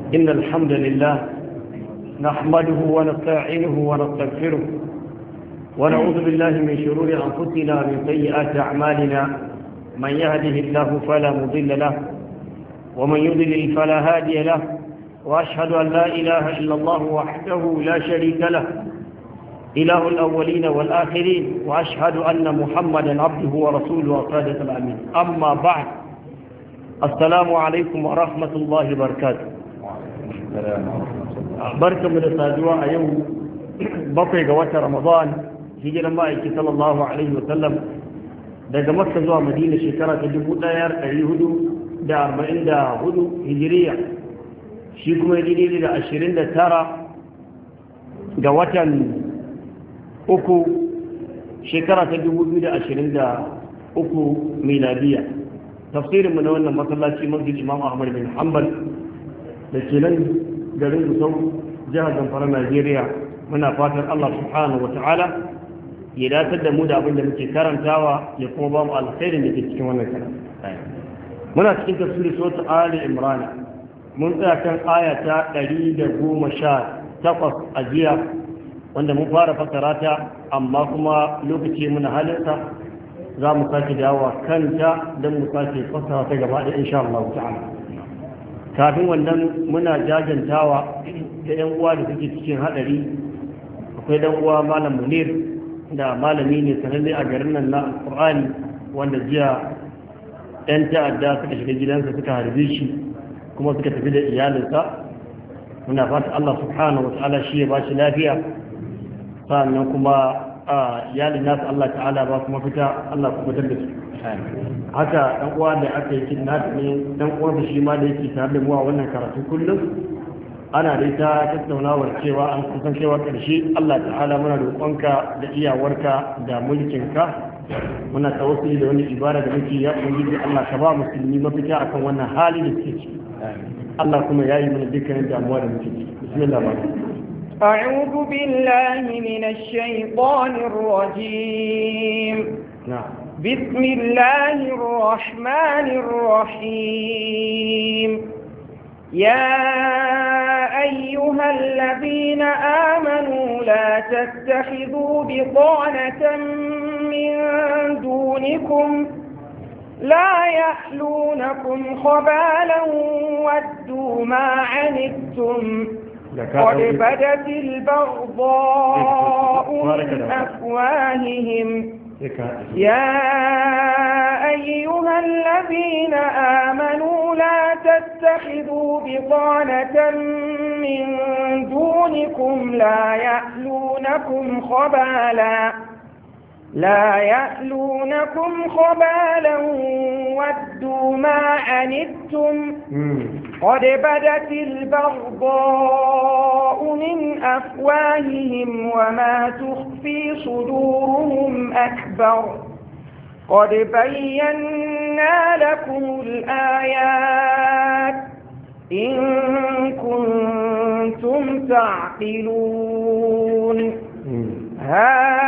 إن الحمد لله نحمده ونستعينه ونستغفره ونعوذ بالله من شرور أنفسنا ومن سيئات أعمالنا من يهده الله فلا مضل له ومن يضلل فلا هادي له وأشهد أن لا إله إلا الله وحده لا شريك له إله الأولين والآخرين وأشهد أن محمدا عبده ورسوله وصادق الأمين أما بعد السلام عليكم ورحمة الله وبركاته بركة من السادوة يوم بطي قوات رمضان هجر مائك صلى الله عليه وسلم daga makka zuwa madina shekara ta dubu ɗayar ɗari hudu da arba'in da hudu hijiriya shi kuma daidai da ashirin da tara ga watan uku shekara ta dubu biyu da ashirin da uku miladiya tafsirinmu na wannan masallaci masjid imam ahmad bin hanbal da ke nan garin gusau jihar zamfara najeriya muna fatan allah subhanahu wa ta'ala ya datar da mu da abin da muke karantawa ya kuma ba mu alkhairin da ke cikin wannan karatu muna cikin tafsirin sura ali imran mun tsaya kan aya ta 118 a jiya wanda mun fara fassara ta amma kuma lokaci muna halinsa za mu sake dawowa kanta don mu sake fassara ta gaba da insha Allah ta'ala kafin wannan muna jajantawa da yan uwa da suke cikin hadari akwai dan uwa malam munir da malami ne sananne a garin nan na alqur'ani wanda jiya yan ta'adda suka shiga gidansa suka harbe shi kuma suka tafi da iyalinsa muna fata Allah subhanahu wa ta'ala shi ya ba shi lafiya sannan kuma a iyalin nasu Allah ta'ala ba kuma fita Allah kuma fitar da su haka dan uwa da aka yi kidnap ne dan uwa da shi ma da yake tare da mu a wannan karatu kullum ana dai ta tattaunawar cewa an kusan cewa karshe Allah ta'ala muna roƙonka da iyawarka da mulkinka muna tawassuli da wani ibada da muke ya ubangiji Allah ka ba musulmi mafita akan wannan hali da suke ciki Allah kuma ya yi mana dukkanin damuwa da muke ciki bismillah ba أعوذ بالله من الشيطان الرجيم نعم بسم الله الرحمن الرحيم يا أيها الذين آمنوا لا تتخذوا بطانة من دونكم لا يألونكم خبالا ودوا ما عنتم قد بدت البغضاء من أفواههم يا أيها الذين آمنوا لا تتخذوا بطانة من دونكم لا يألونكم خبالا لا يألونكم خبالا ودوا ما عنتم قد بدت البغضاء من أفواههم وما تخفي صدورهم أكبر قد بينا لكم الآيات إن كنتم تعقلون ها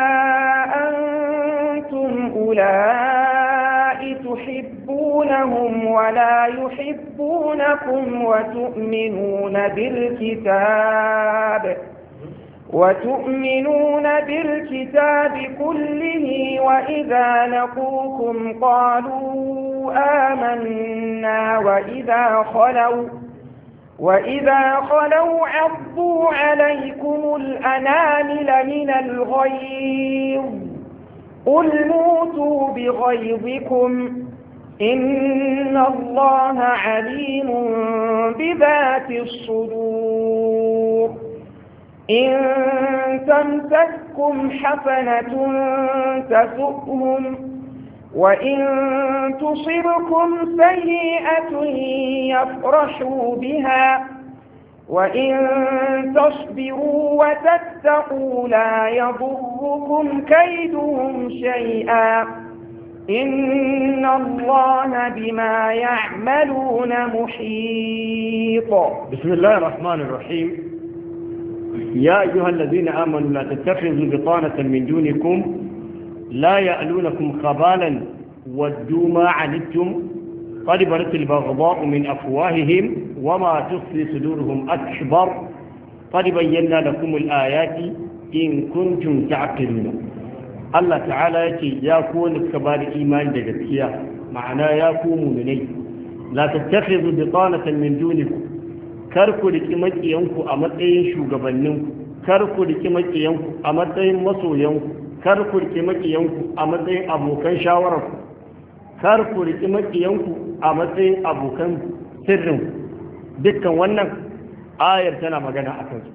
أنتم أولئك تحبونهم ولا يحبونكم وتؤمنون بالكتاب وتؤمنون بالكتاب كله وإذا لقوكم قالوا آمنا وإذا خلوا وإذا خلوا عضوا عليكم الأنامل من الغيظ قل موتوا بغيظكم إن الله عليم بذات الصدور إن تمسككم حسنة تسؤهم وإن تصبكم سيئة يفرحوا بها وإن تصبروا وتتقوا لا يضركم كيدهم شيئا إن الله بما يعملون محيط بسم الله الرحمن الرحيم يا أيها الذين آمنوا لا تتخذوا بطانة من دونكم لا يألونكم خبالا ودوا ما عنتم قد برت البغضاء من أفواههم وما تخفي صدورهم أكبر قد بينا لكم الآيات إن كنتم تعقلون الله تعالى يتي يا كون كبار إيمان دقتيا معنا يا كون مني لا تتخذوا بطانة من دونكم كركوا لكمت ينكو أمتين شو قبلنكم كركوا لكمت ينكو أمتين مصو ينكو كركوا لكمت ينكو أمتين أبو كان شاوركم kar ku riƙi maƙiyanku a matsayin abokan sirrin dukkan wannan ayar tana magana a kansu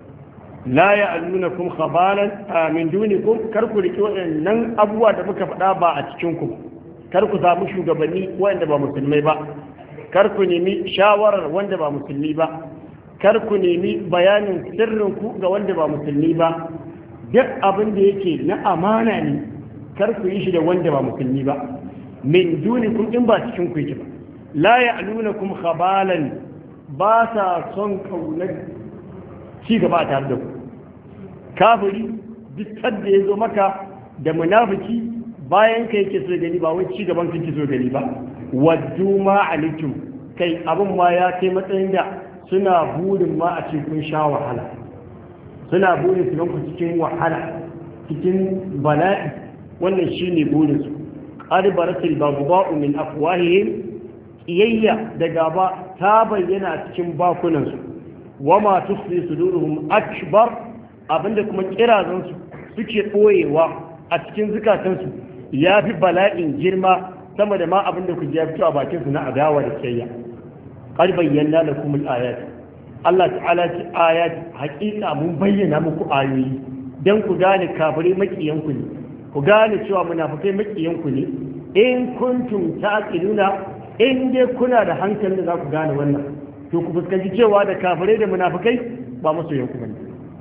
la ya aluna kum khabalan min dunikum kar ku riƙi waɗannan abubuwa da muka faɗa ba a cikin ku kar ku samu shugabanni wanda ba musulmai ba kar ku nemi shawarar wanda ba musulmi ba kar ku nemi bayanin sirrin ku ga wanda ba musulmi ba duk abin da yake na amana ne kar ku yi shi da wanda ba musulmi ba min dunikum in ba cikin ku yake ba la ya'lunakum khabalan ba sa son kaunar ci gaba a tare da ku kafiri duk sadda ya zo maka da munafiki bayan kai yake so gani ba wai ci gaban kake so gani ba waddu ma alikum kai abin ma ya kai matsayin da suna burin ma a ce kun sha wahala suna burin su ku cikin wahala cikin bala'i wannan shine burin su qad baratil baghdha'u min afwahihim iyayya da gaba ta bayyana cikin bakunan su wama tukhfi suduruhum akbar abinda kuma kirazan su suke boyewa a cikin zukatan su yafi bala'in girma sama da ma abinda ku ji ya fito a bakin su na adawa da kiyayya qad bayyana lakum al-ayat Allah ta'ala ce ayat haƙiƙa mun bayyana muku ayoyi dan ku gane kafirai makiyanku ne ku gane cewa munafikai makiyanku ne in kuntum taqiluna in dai kuna da hankalin da za ku gane wannan to ku fuskanci cewa da kafirai da munafikai ba masoyanku bane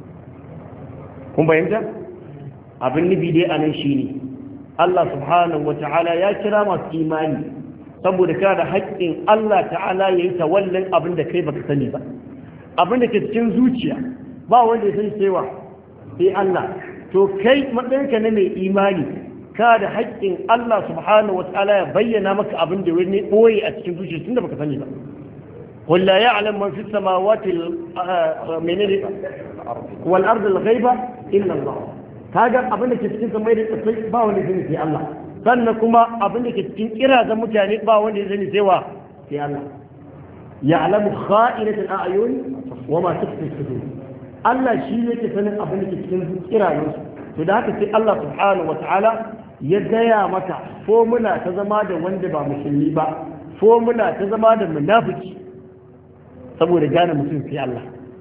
kun bayyanta abin nufi dai anan shine Allah subhanahu wata'ala ya kira masu imani saboda kana da haƙƙin Allah ta'ala ya yi tawallin abin da kai baka sani ba abin da ke cikin zuciya ba wanda ya sani cewa sai Allah to kai matsayinka na mai imani ka da haƙƙin Allah subhanahu wata'ala ya bayyana maka abin da wani ɓoye a cikin zuciya tunda baka sani ba قل لا يعلم من في السماوات من والأرض الغيبة إلا الله هذا أبنك تسكين سمير التصيب با wanda zai sai Allah sannan kuma abin da ke cikin kirazan mutane ba wanda zai sai sai Allah ya'lamu kha'inatul a'yun wa ma tukhfi sudur Allah shi yake sanin abin da ke cikin kirayen su to da haka sai Allah subhanahu wa ta'ala ya gaya maka formula ta zama da wanda ba musulmi ba formula ta zama da munafiki saboda gane mutum sai Allah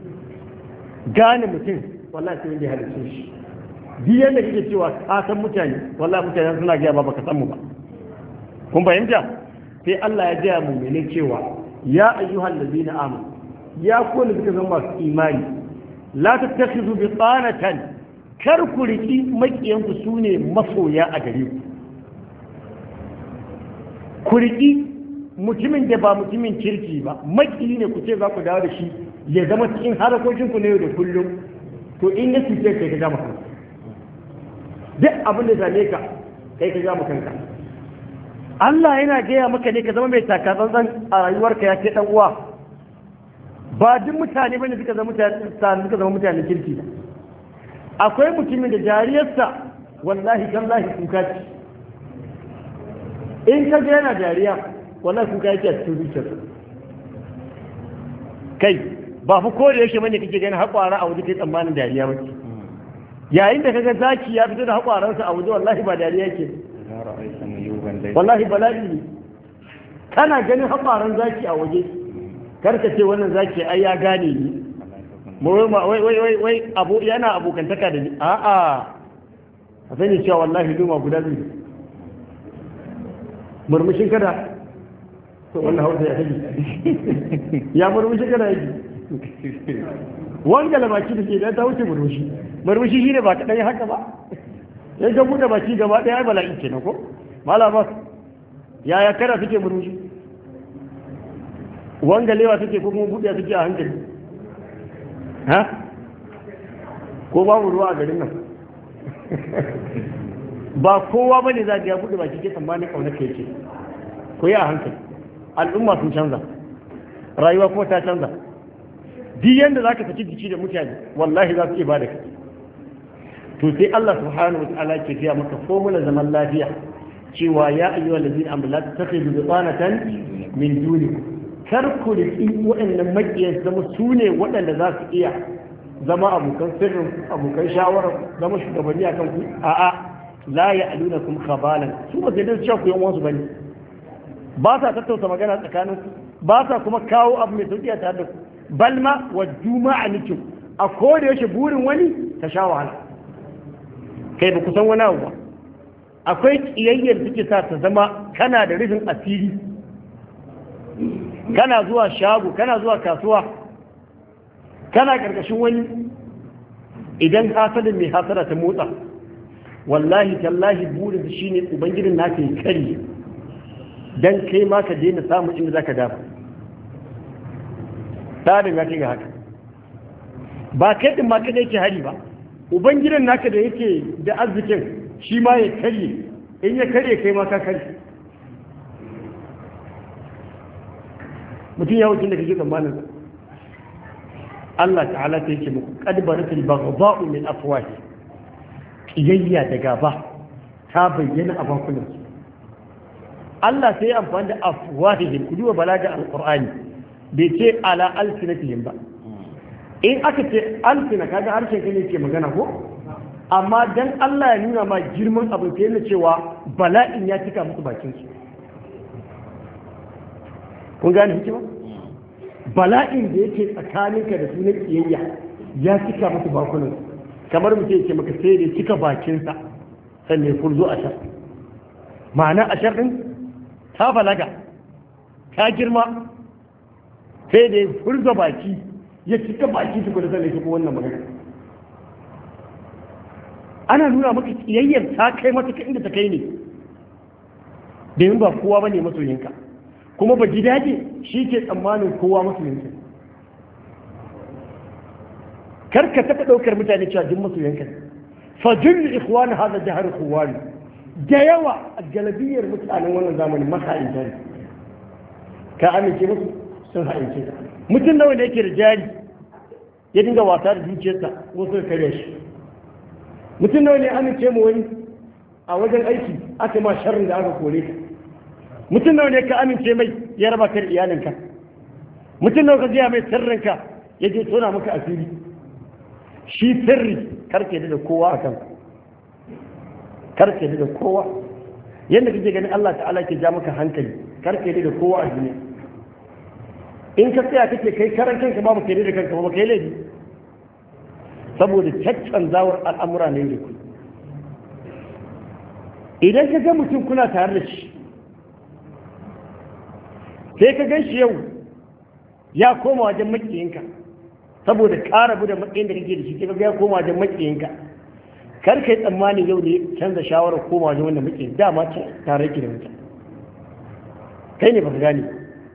gane mutum wallahi sai wanda ya halitta shi duk yadda kake cewa ka san mutane wallahi mutane suna gaya ba baka san mu ba kun fahimta sai Allah ya gaya mu mene cewa ya ayyuhal ladina amanu ya ku ne suka zama masu imani la tattakhidhu bi tsanatan kar ku riki makiyanku sune masoya a gare ku ku riki mutumin da ba mutumin kirki ba maki ne ku ce za ku dawo da shi ya zama cikin harakokinku na yau da kullum to in ya cuce kai ka gama kanka duk abin da zame ka kai ka gama kanka Allah yana gaya maka ne ka zama mai taka tsantsan a rayuwarka ya ce dan uwa ba duk mutane bane suka zama mutane suka zama mutanen kirki akwai mutumin da jariyarsa wallahi tallahi kuka ce in ka ga yana jariya wallahi kuka yake a cikin zuciyar kai ba fa ko da yake bane kake ganin haƙwara a waje kai tsammanin dariya ba yayin da kaga zaki ya fito da haƙwaransa a waje wallahi ba dariya yake wallahi bala'i ne kana ganin haƙwaran zaki a waje karka ce wannan zaki ai ya gane ni wai wai wai wai abu yana abokantaka da ni a'a a sani cewa wallahi duma guda biyu murmushin kada to wannan hausa ya tafi ya murmushi kana yi wanga da baki da ke da ta wuce murmushi murmushi shi ne ba ka ɗaya haka ba sai ka buɗe baki gaba ɗaya ai bala'i kenan ko malama yaya kada suke murmushi wanga lewa suke ko kuma buɗe suke a hankali ha ko babu ruwa a garin nan ba kowa bane za ga ya buɗe baki ke tsammanin ƙaunar ka yake ko yi a hankali al'umma sun canza rayuwa kuma ta canza duk yanda za ka saki jiki da mutane wallahi za su iya bada kai to sai Allah subhanahu wa ta'ala ke gaya maka formula zaman lafiya cewa ya ayyuha allazina amanu la tattakhidhu bitanatan min dunikum kar ku riki waɗannan makiyan zama su ne waɗanda za su iya zama abokan sirrin abokan shawarar zama shugabanni akan ku a'a la ya'lunakum khabalan su ba sai da cewa ku yan wasu bane ba sa tattauta magana tsakanin ku ba sa kuma kawo abu mai sauki a tare da ku balma wa juma'a nikin a koda yaushe burin wani ta sha wahala kai ba ku san wani abu ba akwai kiyayyar suke sa ta zama kana da rufin asiri kana zuwa shago kana zuwa kasuwa kana karkashin wani idan hasadin mai hasara ta motsa wallahi tallahi burin shi ne ubangijin naka ya kare dan kai ma ka daina samun inda zaka dafa tsarin ya ga haka ba kai din ma kada yake hari ba ubangidan naka da yake da arzikin shi ma ya karye in ya karye kai ma ka karye mutum ya wuce da kake tsammanin Allah ta'ala ta yake muku qad baratil baghdha'u min afwahi kiyayya da gaba ta bayyana a bakunan su Allah sai ya amfani da afwahihim ku duba balaga alqur'ani bai ce ala alsinatihim ba in aka ce alsina kaga harshen kai ne ke magana ko amma dan Allah ya nuna ma girman abin sai na cewa bala'in ya cika musu bakin su kun gane hikima bala'in da yake tsakaninka da sunan kiyayya ya cika musu bakunan kamar mutum yake maka sai da cika bakinsa sannan ya furzo a shar ma'ana a shar din ta balaga ta girma sai da ya furza baki ya cika baki su da sannan ya shigo wannan magana ana nuna maka kiyayyar ta kai matuka inda ta kai ne domin ba kowa bane masoyinka kuma ba gidaje shi ke tsammanin kowa masoyinka kar ka taɓa ɗaukar mutane cewa duk masoyinka fa jullu ikhwani hada jahar ikhwani da yawa a galabiyar mutanen wannan zamanin masa'in jari ka amince musu sun ha'ince ka mutum nawa ne yake da jari ya dinga wasa da zuciyarsa wasu da kare shi mutum nawa ne amince mu wani a wajen aiki aka ma sharrin da aka kore ka mutum nawa ne ka amince mai ya raba kan iyalinka mutum nawa ka jiya mai sirrinka ya je tona maka asiri shi sirri karke da kowa a kan karke da kowa yadda kake ganin Allah ta'ala ke ja maka hankali karke da kowa a duniya in ka tsaya kake kai karan kanka ba kai da kanka ba kai laifi saboda caccanzawar al'amura ne da ku idan ka ga mutum kuna tare da shi sai ka gan shi yau ya koma wajen makiyinka saboda ƙara da matsayin da kake da shi sai ka ga ya koma wajen makiyinka kar ka yi tsammanin yau ne canza shawarar koma wajen wanda makiyin dama tare ki da mutum kai ne ba ka gane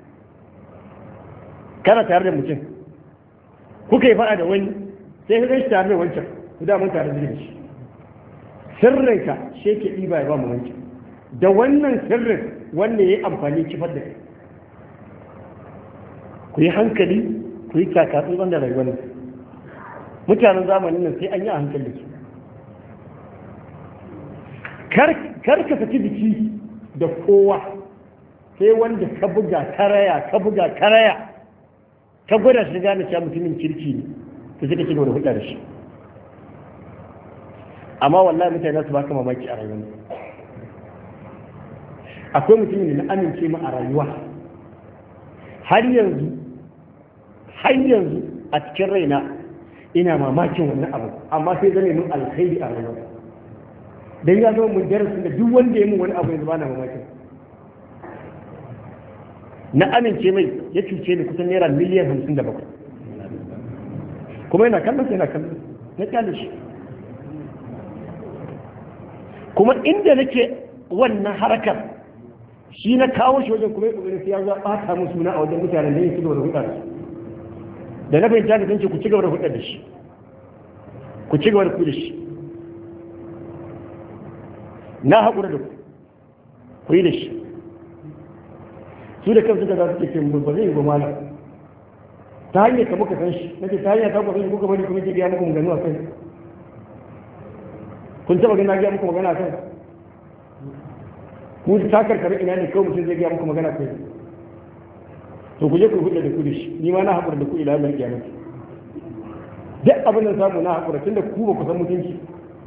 kana tare da mutum kuka yi faɗa da wani sai ka gan shi tare da wancan ku da mun tare da shi sirrinka shi ke ɗiba ya ba mu wancan da wannan sirrin wanda ya yi amfani kifar da kai ku yi hankali ku yi kakatsu wanda rayuwar mutanen zamanin nan sai an yi a hankali su kar ka saki biki da kowa sai wanda ka buga karaya ka buga karaya ka gwada shi gane cewa mutumin kirki ne to sai ka ci gaba da hulɗa da shi amma wallahi mutane su baka mamaki a rayuwa akwai mutumin da na amince mu a rayuwa har yanzu har yanzu a cikin raina ina mamakin wannan abu amma sai zane mun alkhairi a rayuwa dan ya zama mun darasin da duk wanda ya mun wani abu yanzu ba na mamakin na amince mai ya cuce ni kusan naira miliyan hamsin da bakwai kuma yana kallon sai yana kallon na kyale shi kuma inda nake wannan harkar shi na kawo shi wajen kuma ya kokarin sai ya zo ɓata mu suna a wajen mutanen da yin su da hudar da na fahimta da ce ku ci gaba da hudar da shi ku ci gaba da ku da shi na haƙura da ku ku yi da shi su da kansu da za su ce mu ba zai yi ba malam ta hanyar ka muka san shi nace ta hanyar ka muka san shi kuka bari kuma ke gaya muku magana a kai kun taba gani na gaya muku magana a kai ku ta karkare ina ne kawai mutum zai gaya muku magana a kai to ku je ku hudu da ku da shi ni ma na haƙura da ku ila mai kiyama duk abin da samu na haƙura tunda ku ba ku san mutunci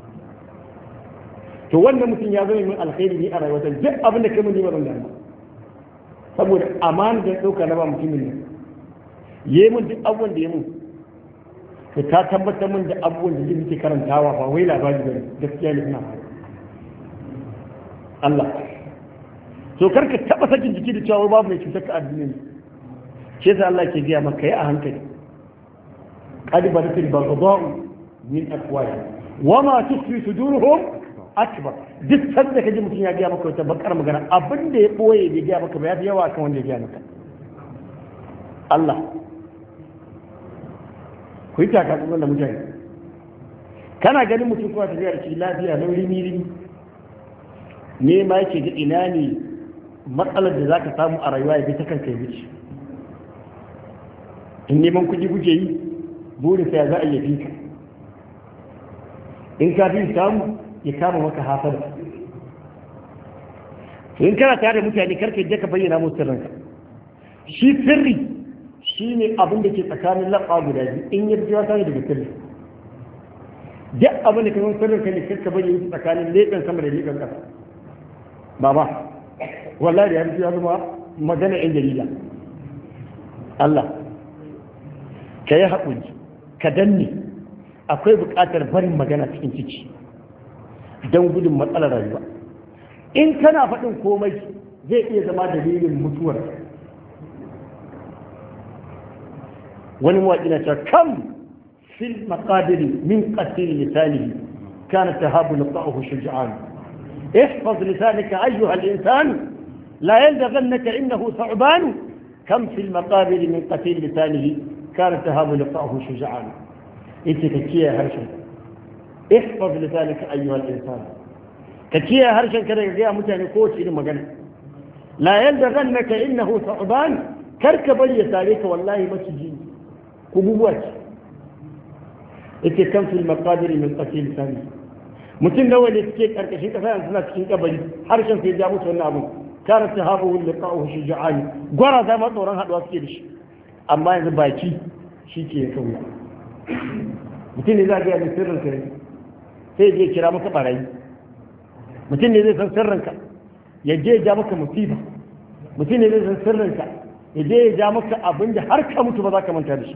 to wannan mutum ya zama min alkhairi ni a rayuwata duk abin da kai mun yi ba zan damu saboda amana da ɗauka na ba mutumin nan yi mun duk abubuwan da ya mun ka ta tabbatar mun da abubuwan da muke karantawa ba wai labari ba gaskiya ne ina Allah to karka taba sakin jiki da cewa babu mai cutar ka addini ne shi yasa Allah ke gaya maka yi a hankali qad badatil baghdha'u min afwahi wa ma tukhfi suduruhum akbar duk sanda kaji mutum ya gaya maka wata bakar magana abin da ya boye bai gaya maka ba ya fi yawa kan wanda ya gaya maka Allah ku yi takatsun da mutane kana ganin mutum kuma tafiya da shi lafiya na rimi rimi ne ma yake ga ina ne matsalar da za ka samu a rayuwa ya bi ta kanka ya wuce in neman kuɗi kuke yi burin sai za a yi fi ka in ka fi samu ya kama maka hafar in kana tare da mutane karka yadda ka bayyana musu sirrinka shi sirri shi ne abin da ke tsakanin laɓa guda biyu in ya fi wata daga sirri duk abin da kamar sirrin ka ne karka bayyana tsakanin leɓen sama da leɓen ƙasa baba wallahi ya fi zama magana yan jarida Allah ka yi haƙuri ka danne akwai buƙatar barin magana cikin ciki don gudun matsalar rayuwa in kana faɗin komai zai iya zama dalilin mutuwar wani mawaƙi na cewa kam fil maqadiri min qatil lisanihi kana tahabu liqa'uhu shuja'an احفظ لسانك أيها الإنسان لا يلدغنك إنه ثعبان كم في المقابر من قتيل لسانه كان تهاب لقاءه شجعان انت كتيا هرشا احفظ لسانك أيها الإنسان كتيا هرشا كذا يجي متعني كوش إلى مجنة لا يلدغنك إنه ثعبان كركب يساليك والله ما تجين كبوات انت كم في المقابر من قتيل لسانه mutum nawa ne suke karkashin kasa yanzu suna cikin kabari harshen sai ja musu wannan abu kana ta haɓa wani da ƙa'u shi ja'ani gwara za ma tsoron haɗuwa suke da shi amma yanzu baki shi ke kauya mutum ne za a gaya mai sirrin ka sai je kira maka barayi mutum ne zai san sirrin ka ya je ya ja maka musiba mutum ne zai san sirrin ka ya je ya ja maka abin da har ka mutu ba za ka manta da shi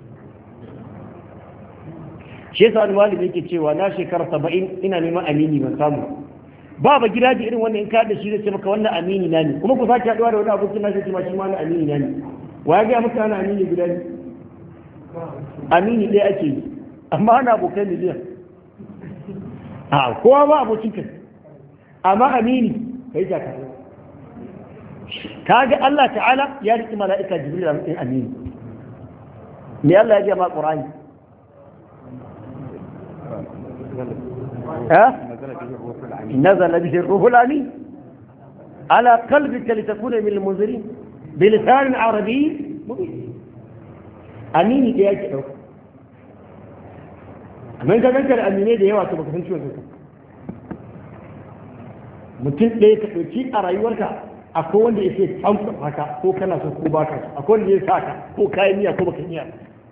shi yasa wani malami yake cewa na shekara saba'in ina neman amini ban samu ba ba gida ji irin wannan in ka da shi zai ce maka wannan amini na ne kuma ku sake haɗuwa da wani abokin na shi ma shi ma na amini na ne wa ya gaya maka ana amini guda ne amini ɗaya ake yi amma ana abokai miliyan a kowa ba abokin ka amma amini kai ta kai kaga Allah ta'ala ya riƙi mala'ika jibril a matsayin amini me Allah ya ji ma Qur'ani ها نزل به الروح الأمين على قلبك لتكون من المنذرين بلسان عربي مبين أميني دي أجل من ka ganka da aminai da yawa to baka san ciwon kanka mutum ɗaya ka ɗauki a rayuwarka akwai wanda ya ce tsamsa haka ko kana so ko baka akwai wanda ya sa ka ko kayan miya ko baka miya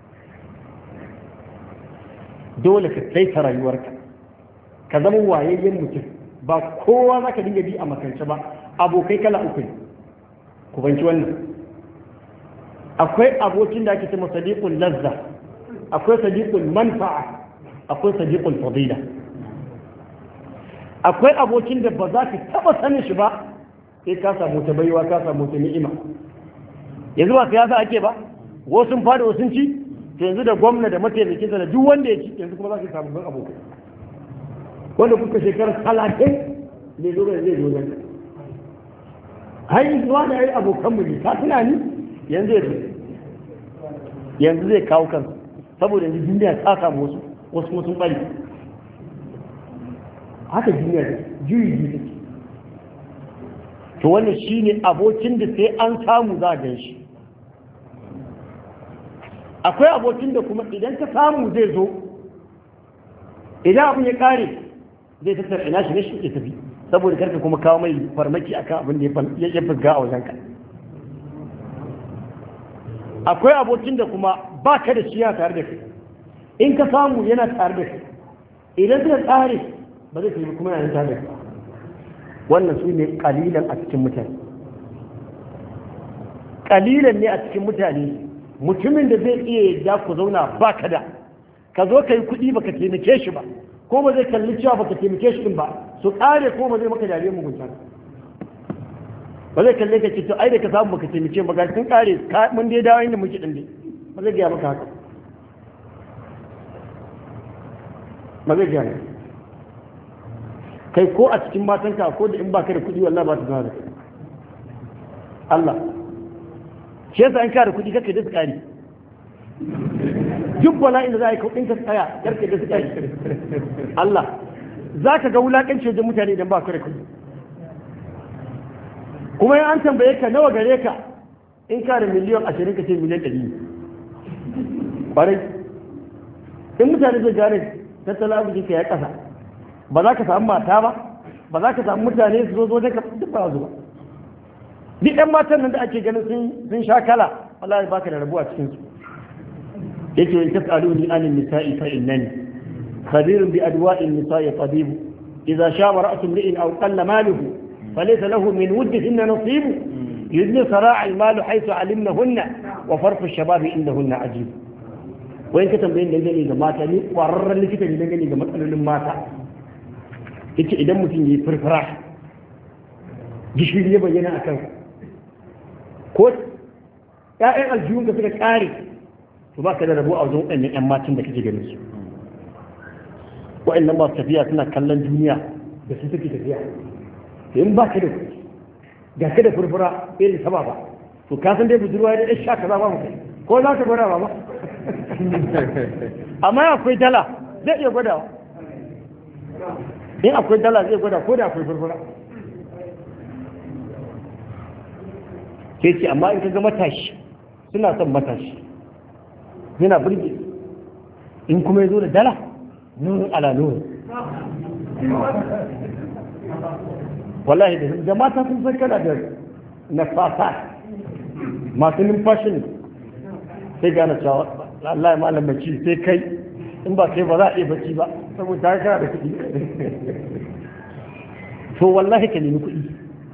dole ka saita rayuwarka ka zama wayayyen mutum ba kowa za ka dinga bi a makance ba abokai kala uku ku banci wannan akwai abokin da ake ce sadiqul lazza akwai sadiqul manfa'a akwai sadiqul fadila akwai abokin da ba za ka taba sanin shi ba sai ka samu ta baiwa ka samu ta ni'ima yanzu ba siyasa ake ba wasu sun fada wasu ci to yanzu da gwamna da mataimakinsa da duk wanda ya ci yanzu kuma za ka samu ban abokai wanda kuka shekarar talatin ne zo zai zo nan har yi zuwa da ya yi abokanmu ne ka tuna ni yanzu ya yanzu zai kawo kansa saboda yanzu duniya ta samu wasu wasu kuma sun bari haka duniya da juyi ji take to wannan shine abokin da sai an samu za a gan shi akwai abokin da kuma idan ka samu zai zo idan abin ya kare zai tattara ina shi ne shi ke tafi saboda karka kuma kawo mai farmaki akan abin da ya fusga a wajen ka akwai abokin da kuma ba ka da shi yana tare da kai in ka samu yana tare da kai idan suka tsare ba zai tafi kuma yana tare da kai wannan su ne kalilan a cikin mutane kalilan ne a cikin mutane mutumin da zai iya yadda ku zauna ba ka da ka zo ka yi kuɗi baka taimake shi ba ko ba zai kalli cewa baka taimake shi din ba su ƙare ko ba zai maka dare mugunta ba zai kalle ka ce to ai da ka samu baka taimake ba ga sun ƙare mun dai dawo inda muke din dai ba zai gaya maka haka ba zai gaya kai ko a cikin matanka ko da in baka da kuɗi wallahi ba ta zama da kai Allah shi yasa in ka da kuɗi kake da tsari duk bala'in da za a yi kuɗin ka tsaya karke da tsari Allah za ka ga wulaƙanci wajen mutane idan ba ka da kuɗi kuma in an tambaye ka nawa gare ka in ka da miliyan ashirin ka ce miliyan ɗari ƙwarai in mutane zai gane tattalin arziki ka ya ƙasa ba za ka samu mata ba ba za ka samu mutane su zo zo ka duk ba zuwa duk ɗan matan nan da ake ganin sun sha kala wallahi baka da rabuwa cikin su yake in tasaluni an nisa'i fa innani khabirun bi adwa'in nisa'i tabib idza shaba ra'su imri'in aw qalla maluhu falaysa lahu min wuddihinna nasib yudni sara'a al-mal haythu 'alimnahunna wa farqu ash-shabab indahunna ajib wayan ka tambayin dangane ga mata ni kwararren likita ne dangane ga matsalolin mata yace idan mutum yayi furfura gishiri ya bayyana a kansa ko ‘ya'yan aljihun ka suka ƙare to ba ka da rabu a wajen waɗannan ‘yan matan da kake ganin su waɗannan masu tafiya suna kallon duniya da su suke tafiya to in ba ka da ga ka da furfura irin sama ba to ka san dai budurwa da ɗan sha kaza ba mu kai ko za ka gwada ba ba amma akwai dala zai iya gwadawa in akwai dala zai gwada ko da akwai furfura sai ce amma in ka ga matashi suna son matashi yana burge in kuma ya zo da dala nurin ala nurin wallahi da mata sun san kana da nafasa masu numfashin sai gane cewa Allah ya malam bacci sai kai in ba kai ba za a iya bacci ba saboda kana da kuɗi to wallahi ka nemi kuɗi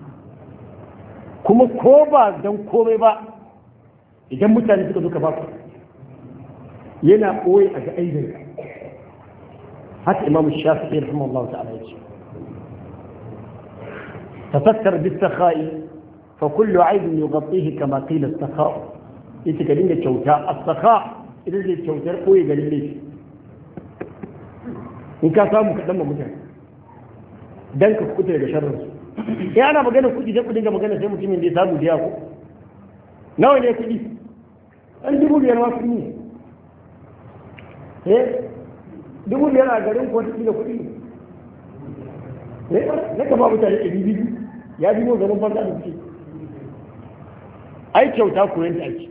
kuma ko ba don komai ba idan mutane suka zo ka ba ku yana ɓoye a ga aibin haka imam shafi'i rahimahullah ta'ala ya ce tafakkar bis sakha'i fa kullu aibin yughatihi kama qila as-sakha ita ka dinga kyauta as-sakha idan zai kyautar ɓoye garin laifi in ka samu kaɗan ma mutane dan ka kuɓuta daga sharrinsu ya ana magana kuɗi sai kuɗin ga magana sai mutumin da ya samu biya ko nawa ne kuɗi ɗan dubu biyar ma kuɗi ne eh dubu biyar a garin ko kuɗi da kuɗi ne na kama mutane ɗari biyu ya bi mu garin banza da kuɗi ai kyauta koyon ta ake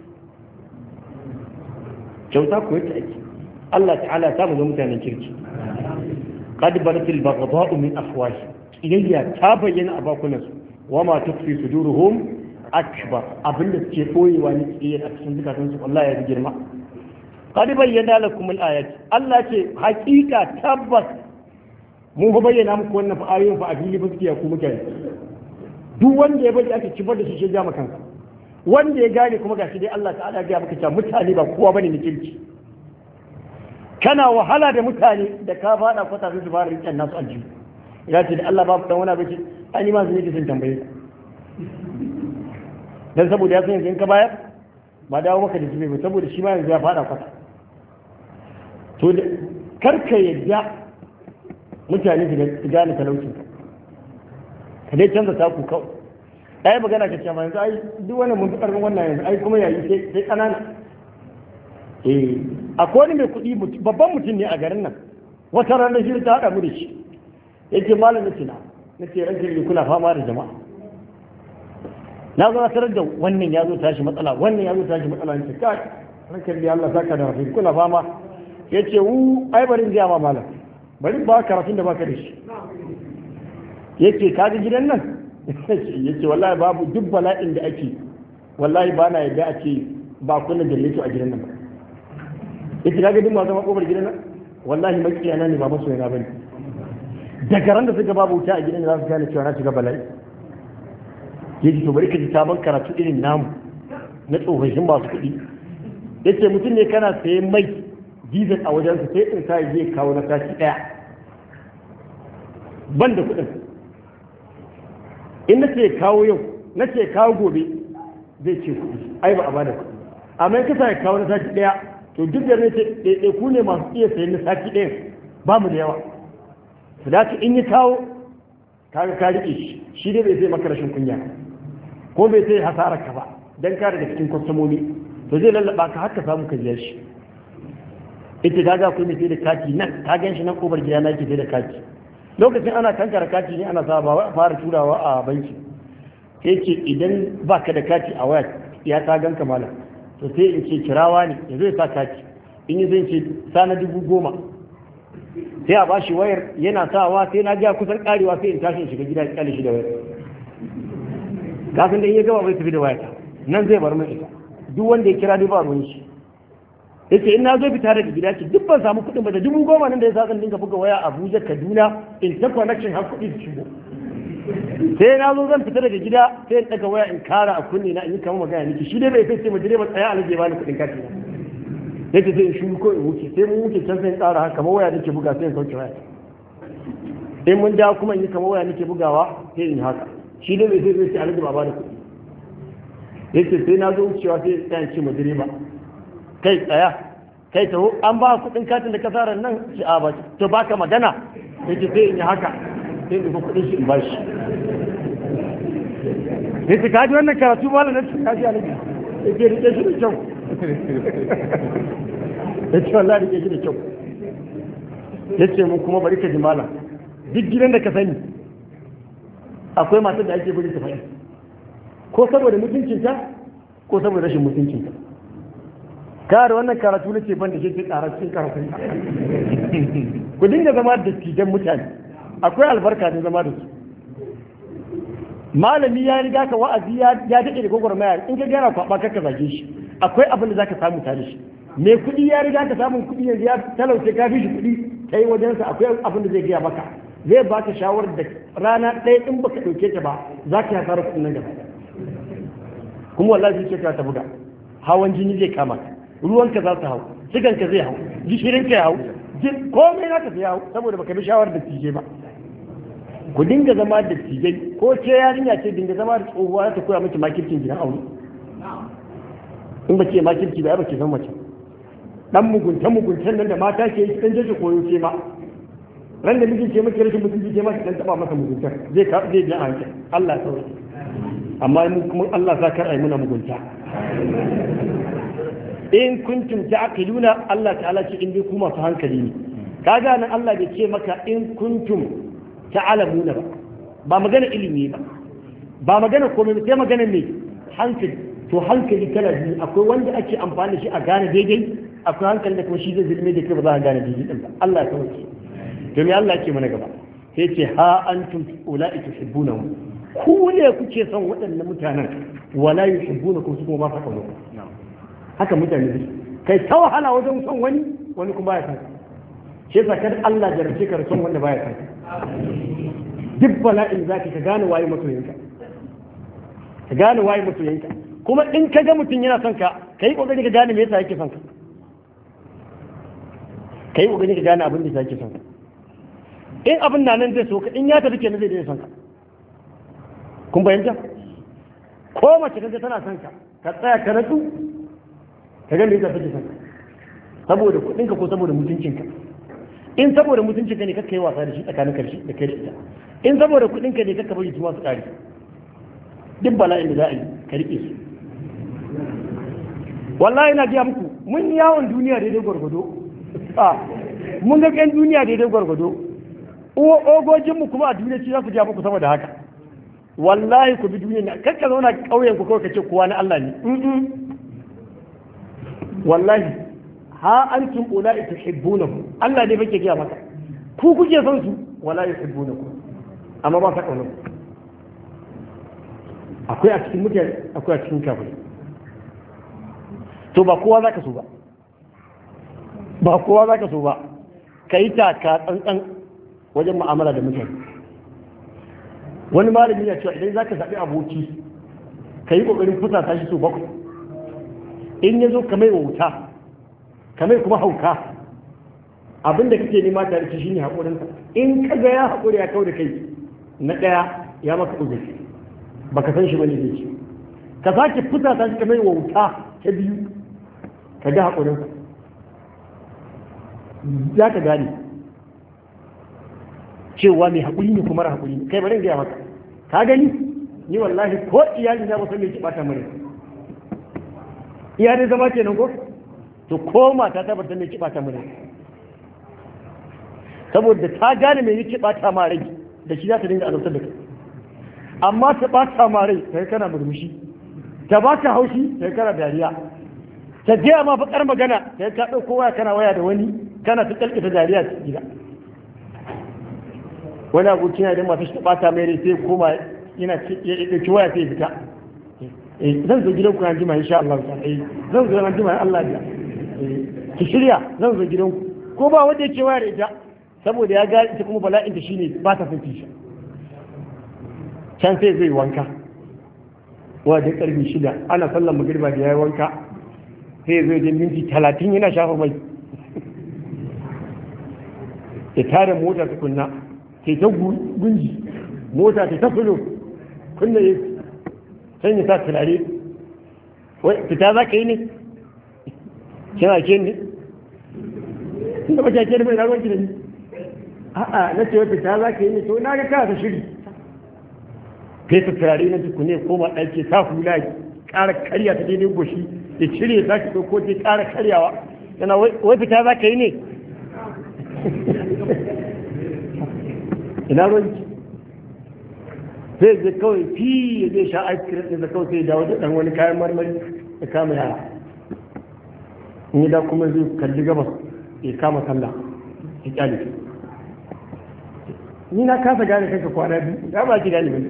kyauta koyon ta ake Allah ta'ala ta mu ga mutanen kirki قد بدت البغضاء من أفواههم kiyayya ta bayyana a bakunansu wa ma tukfi suduruhum akbar abin da suke koyewa ne kiyayyar a cikin zukatan su Allah ya ji girma qad bayyana lakum al-ayat Allah ce hakika tabbas mun fa bayyana muku wannan fa ayoyin fa a fili fa suke ku mutane duk wanda ya bari aka kibar da shi shi jama kansa wanda ya gane kuma gashi dai Allah ta'ala ya maka cewa mutane ba kowa bane ne kirki kana wahala da mutane da ka fada kwata su fara riƙen nasu aljihu ya ce da Allah babu dan wani abinci an yi masu yake sun tambaye dan saboda ya san yanzu in ka bayar ba dawo maka da jibe ba saboda shi ma yanzu ya fada kwata to da karka yadda mutane su gane talaucin ka dai canza taku kawai ai magana ka ce ma yanzu ai duk wannan mun fi karfin wannan yanzu ai kuma yayi sai sai kanana eh akwai wani mai kuɗi babban mutum ne a garin nan wata ranar shi ta haɗa mu da shi yake malam na tina na ce ranke ne kuna fama da jama'a na zo na tarar da wannan ya zo tashi matsala wannan ya zo tashi matsala ne kai rankan da Allah saka da rafi kuna fama yace wu ai bari in ga ma malam bari ba karatun da baka da shi yace ka ga gidan nan yace wallahi babu duk bala'in da ake wallahi ba na yadda a ce ba kunna jallito a gidan nan ba yace ka ga duk masu makobar gidan nan wallahi makiyana ne ba masoyana bane daga ran da suka babu wuta a gidan za su gane cewa na shiga bala'i ya ji to bari ka ji sabon karatu irin namu na tsofaffin masu kuɗi ya ce mutum ne kana sayan mai diesel a wajensa sai in sa zai kawo na tashi ɗaya ban da kuɗin in na ce kawo yau na ce kawo gobe zai ce kuɗi ai ba a bada kuɗi amma in ka sa ya kawo na tashi ɗaya to duk da ne ce ɗaiɗaiku ne masu iya sayan na sati ɗaya ba mu da yawa su dace in yi kawo kaga ka riƙe shi shi dai bai zai maka rashin kunya ko bai sai hasarar ka ba dan ka daga cikin kwastomomi to zai lallaba ka haka samu ka biya shi ita ta ga kuma sai da kati nan ta gan shi nan kobar gida na ke sai da kati lokacin ana kankara kati ne ana sa ba fara turawa a banki sai ce idan ba ka da kati a waya ya ta ganka malam to sai in ce kirawa ne ya zai sa kati in yi zai ce sa na dubu goma sai a bashi wayar yana sawa sai na ga kusan karewa sai in tashi in shiga gida in kyale shi da wayar kafin da in ya gaba bai tafi da wayar nan zai bar min ita duk wanda ya kira duk ba ruwan shi yace in na zo fita daga gida ce duk ban samu kuɗin ba da dubu goma nan da ya sa zan dinga buga waya Abuja Kaduna in ta connection har kuɗi su shigo sai na zo zan fita daga gida sai in daga waya in kara a kunne na in yi kamar magana niki shi dai bai sai mu direba tsaya alaje ba ni kuɗin kati na yake sai in shuru ko in wuce sai mun wuce can sai in tsara haka kamar waya nake buga sai in sauke waya in mun dawo kuma in yi kamar waya nake bugawa sai in yi haka shi dai bai sai zai ce alaji ba da kuɗi yake sai na zo wucewa sai in tsaya ce ma direba kai tsaya kai taho an ba kuɗin katin da ka tsara nan shi a ba to baka magana yake sai in yi haka sai in ɗauki kuɗin shi in ba shi yace ka ji wannan karatu malam na cikin kaji alaji yake rike shi da kyau ya ce wallahi rike shi da kyau ya ce mun kuma bari ka ji malam duk gidan da ka sani akwai matar da ake bari ta faɗi ko saboda mutuncinta ko saboda rashin mutuncinta kare wannan karatu na ce ban da shi tsara cikin karatu ku dinga zama da tijan mutane akwai albarka ne zama da su malami ya riga ka wa'azi ya daɗe da gwagwarmaya in ka gana kwaɓa ka zage shi akwai abin da za ka samu tare shi mai kuɗi ya riga ka samun kuɗi yanzu ya talauce ka fi shi kuɗi ta yi wajensa akwai abin da zai gaya maka zai baka shawarar da rana ɗaya in baka ɗauke ta ba za ka hasara kuɗin nan gaba kuma wallahi zai ce ta buga hawan jini zai kama ka ruwanka za su hau siganka zai hau gishirinka ya hau komai na ka zai hau saboda baka bi shawarar da tije ba ku dinga zama da tijai ko ce yarinya ce dinga zama da tsohuwa ta koya miki makircin gidan aure in ba ce makirci ba ya ba ke san mace dan mugunta muguntan nan da mata ke yi dan jeje koyo ce ma ran da mijin ce maki rashin mutunci ce ma ki dan taba masa mugunta zai ka zai biya hanke Allah ya sauke amma mu kuma Allah sa kar ai muna mugunta in kuntum ta'qiluna Allah ta'ala ce in dai ku masu hankali ne kaga nan Allah bai ce maka in kuntum ta'lamuna ba ba magana ilimi ba ba magana komai sai magana ne hankali to hankali kala biyu akwai wanda ake amfani da shi a gane daidai akwai hankali da kuma shi zai zulme da kai ba za a gane daidai din ba Allah ya sauke to me Allah yake mana gaba sai ce ha antum ula'i tuhibbunahum ku ne kuke son waɗannan mutanen wala yuhibbunakum su kuma ba sa kawo haka mutane su kai ta wahala wajen son wani wani kuma baya san shi yasa kada Allah jarabce ka son wanda baya san duk bala'in zaki ka gane waye masoyinka ka gane waye masoyinka kuma in ka ga mutum yana son ka kai kokari ka gane me yasa yake son ka kai kokari ka gane abin da yake son ka in abin na nan zai so ka in ya tafi kenan zai daina son ka kun bayyanta ko mace kaga tana son ka ka tsaya ka ratsu ka ga me yasa take son ka saboda kuɗinka ko saboda mutuncinka in saboda mutuncinka ne kakka yi wasa da shi tsakanin karshe da kai da ita in saboda kuɗinka ne kakka bari tuma su ƙare duk bala'in da za a yi ka riƙe su wallahi na biya muku mun yi yawon duniya daidai gwargwado a mun ga ƴan duniya daidai gwargwado ogojinmu kuma a duniya ci za su biya muku sama da haka wallahi ku bi duniya na kakka zauna ƙauyen ku kawai ka ce kowa na Allah ne wallahi ha antum ulai tuhibbunahu Allah ne fake gaya maka ku kuke son su wala yuhibbunaku amma ba ka kauna akwai a cikin mutane akwai a cikin kafirai to ba kowa zaka so ba ba kowa zaka so ba ka yi taka tsantsan wajen mu'amala da mutane wani malami ya cewa idan zaka zaɓi aboki ka yi ƙoƙarin fusata shi so bakwai in ya zo ka mai wuta ka mai kuma hauka abinda kake nema tare da shi ne haƙurinsa in ka ga ya haƙuri ya kau da kai na ɗaya ya maka uzuri baka san shi bane zai ce ka sake fusata shi ka mai wuta ta biyu ka ga haƙurinsa za ka gane cewa mai haƙuri ne kuma haƙuri ne kai bari gaya maka ka gani ni wallahi ko iyali na musan mai kibata mure iyali zama kenan ko to ko mata ta bata mai kibata mure saboda ta gane mai kibata ma rai da shi za ta dinga azabtar da kai amma ta bata ma rai kai kana murmushi ta baka haushi kai kana dariya ta je ma bakar magana kai ka dauko waya kana waya da wani kana ta kalkata dariya ta gida wani abokin yana da masu shi bata mai rai sai koma yana ya dauki waya sai fita zan zo gidanku na jima insha Allah ta eh zan zo na jima Allah ya ki shirya zan zo gidanku ko ba wanda yake waya da ita saboda ya ga ita kuma bala'in ta shine ba ta son kisha can sai zai wanka wa da karfi shida ana sallan magriba da yayi wanka sai zai je minti talatin yana shafa mai ya tare mota tukunna ke ta gunji mota ta ta fulo kunna ya san ya sa turare wai fita za ka yi ne kina ke ne inda ba ke da mai ragon ki da ni a'a na ce wai fita za ka yi ne to na ga kana ta shiri kai ta turare na tukune koma ɗaki sa hula ƙara karya ta daidai goshi ya cire za ki ɗauko ta ƙara karyawa yana wai fita za ka yi ne ina ruwanki sai zai kawai fi ya zai sha ice cream ɗin da kawai sai dawo da ɗan wani kayan marmari ya kama yara in yi da kuma zai kalli gabas ya kama sallah ya kyale ni na kasa gane kanka kwana biyu ya ba ki gane bane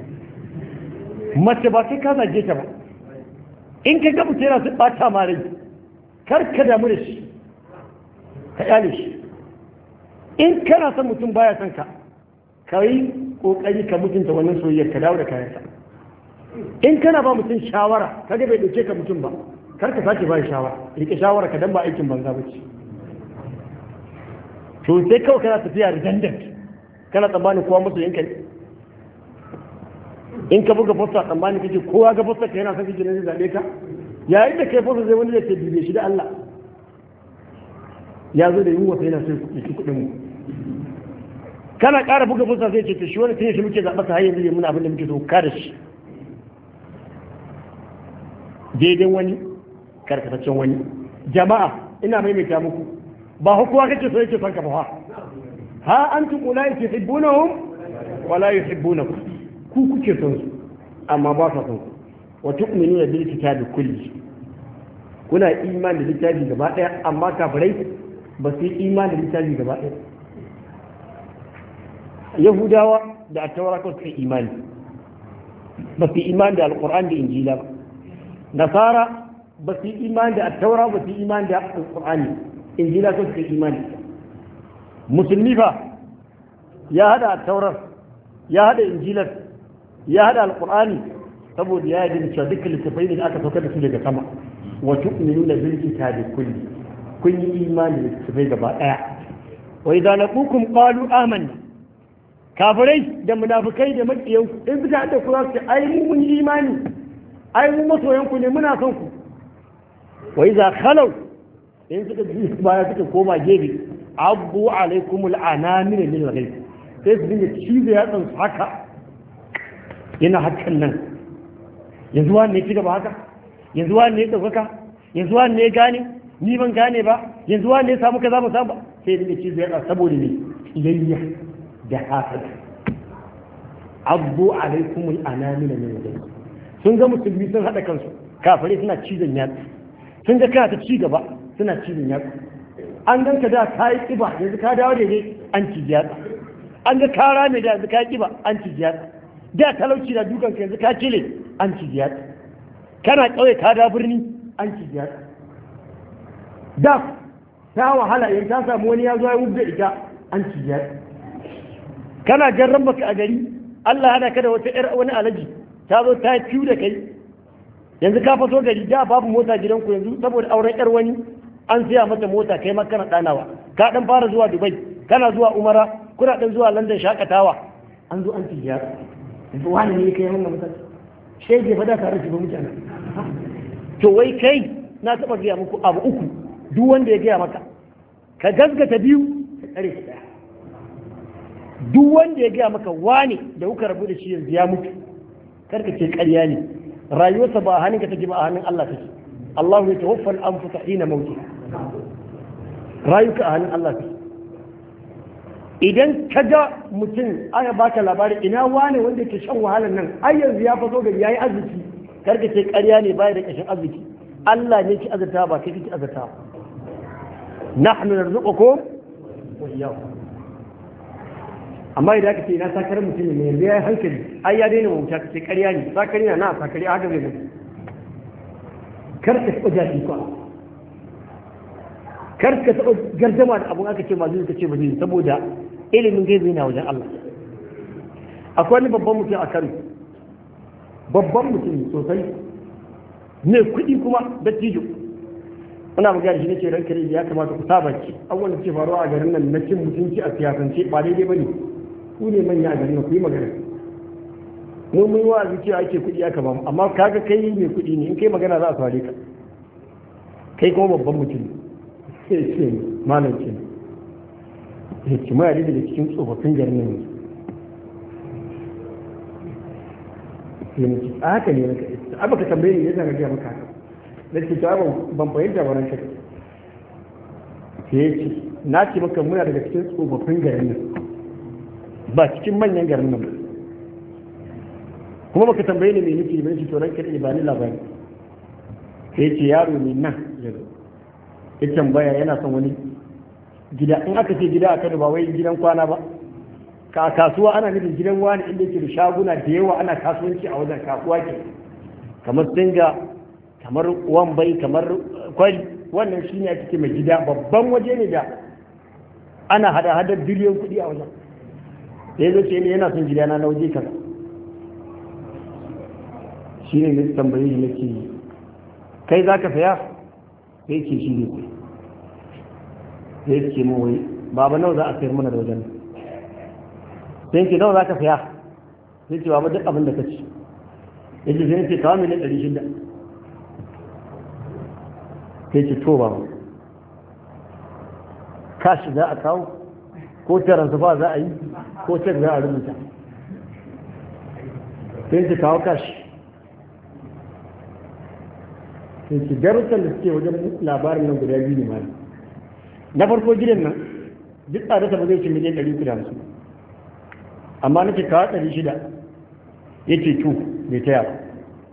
mace ba sai ka zage ta ba in ka ga mutum yana su ɓata ma rai kar ka damu da shi ka kyale shi in kana son mutum baya son ka ka yi kokari ka mutunta wannan soyayyar ka dawo da kayansa in kana ba mutum shawara ka ga bai dauke ka mutum ba kar ka sake ba shawara rike shawara ka dan ba aikin banza ba ce to sai kawai kana tafiya redundant kana tsammanin kowa musu yanka ne in ka buga fosta tsammanin kake kowa ga fosta ka yana son kake ne zai zabe ka yayin da kai fosta zai wani da ke bibe shi da Allah ya zo da yunwa sai yana son ya ci kuɗin mu kana ƙara buga fusa zai ce to shi wani tun shi muke zaɓa ka har yanzu muna abin da muke so ka da shi daidai wani karkataccen wani jama'a ina maimaita muku ba hukuwa kake so yake son ka ba ha antum ulai tuhibbunahum wala yuhibbunakum ku kuke son su amma ba sa son ku wa tu'minuna bil kitabi kulli kuna imani da littafi gaba daya amma kafirai ba su yi imani da littafi gaba daya yahudawa da attaura kawai suka imani ba su imani da alkur'an da injila ba nasara ba su imani da attaura ba su imani da alkur'ani injila kawai suka imani musulmi fa ya hada attaurar ya hada injilar ya hada alkur'ani saboda ya yi cewa dukkan littafai ne da aka saukar da su daga sama wa tu'minuna bil kitabi kulli kun yi imani da littafai gaba daya wa idza laqukum qalu amanna kafirai da munafukai da makiyan in fita da ku za su ce ai mu mun yi imani ai mu masoyan ku ne muna son ku wa iza khalau in suka ji baya suka koma gefe abu alaikum al'anamina min al-ghayb sai su dinga cizo ya tsansu haka yana hakan nan yanzu wani ne ci gaba haka yanzu wani ne ɗaukaka yanzu wani ne gane ni ban gane ba yanzu wani ne samu kaza ba samu ba sai dinga cizo ya tsansu saboda ne kiyayya da hasada abbu alaikumul anamina min wajen sun ga musulmi sun haɗa kansu kafare suna cizon yatsu sun ga kana ta ci gaba suna cizon yatsu an ganka da ka yi ƙiba yanzu ka dawo da dai an ci yatsa an ga ka rame da yanzu ka yi ƙiba an ci yatsa da talauci da dukan ka yanzu ka cile an ci yatsa kana ƙauye ka da birni an ci yatsa da ta wahala yanzu ta samu wani ya zo ya wubda ita an ci yatsa kana jarran baka a gari Allah hana ka da wata ƴar wani alaji ta zo ta fiyu da kai yanzu ka faso gari da babu mota gidanku yanzu saboda auren ƴar wani an siya mata mota kai ma kana ɗanawa ka ɗan fara zuwa dubai kana zuwa umara kuna ɗan zuwa london shakatawa an zo an ci ya yanzu wani ne kai wannan mutane shege fa da tare shi ba mutane to wai kai na taɓa gaya muku abu uku duk wanda ya gaya maka ka gaskata biyu ka tsare shi ɗaya duk wanda ya gaya maka wane da kuka rabu da shi yanzu ya mutu karka ce ƙarya ne rayuwarsa ba a hannunka take ba a hannun Allah take Allah ya tawaffa al-anfusa hina mauti rayuka a hannun Allah take idan ka ga mutum aka baka labari ina wane wanda ke shan wahalar nan ai yanzu ya faso gari yayi arziki karka ce ƙarya ne baya da ƙashin arziki Allah ne ki azurta ba kai kike azurta nahnu narzuqukum wa iyyakum amma idan aka ce ina sakarar mutum ne yanzu ya yi hankali ai ya daina wuta ka ce ƙarya ne sakari na na sakari haka zai mutu kar ka taɓa jafi kwa kar ka taɓa gardama da abun aka ce ma zai ka ce ba zai saboda ilimin gaibi na wajen Allah akwai wani babban mutum a Kano babban mutum sosai ne kuɗi kuma dattijo ana magana shi ne ce ranka ya kamata ku saba ci abubuwan da ke faruwa a garin nan na cin mutunci a siyasance ba daidai ba ne ku ne manya a garin ku yi magana mu mun wa cewa ake kuɗi aka ba amma kaga kai mai kuɗi ne in kai magana za a saurare ka kai kuma babban mutum sai ce malam ce ya ce ma yadda daga cikin tsofaffin garin nan sai mu ce a haka ne naka a baka tambaye ne yadda na gaya maka haka da ke ta ban fahimta ba ranka sai ya ce na ce maka muna daga cikin tsofaffin garin nan ba cikin manyan garin nan kuma baka tambaye ni me nake ba shi to ranka da ba ni labari sai ce yaro ne nan yanzu ya tambaya yana son wani gida in aka ce gida a Kano ba wai gidan kwana ba ka kasuwa ana nufin gidan wani inda yake da shaguna da yawa ana kasuwanci a wajen kasuwa ke kamar singa kamar wambai kamar kwari wannan shine ake ce mai gida babban waje ne da ana hada hadar biliyon kuɗi a wajen da ya ce ne yana son gidana na waje kaza shi ne na tambaye shi nake kai za ka saya sai ce shi ne sai sai ce mu wai baba nawa za a sayar mana da wajen sai ce nawa za ka saya sai ce baba duk abin da ka ci ya ce sai ce kawo miliyan ɗari shida sai ce to baba kashi za a kawo ko taransifa za a yi ko cek za a rubuta sai ce kawo kashi sai ce darussan da suke wajen labarin nan guda biyu ne ma na farko gidan nan duk tsadarsa ba zai ci miliyan ɗari uku da hamsin amma nake kawo ɗari shida ya ce tu bai taya ba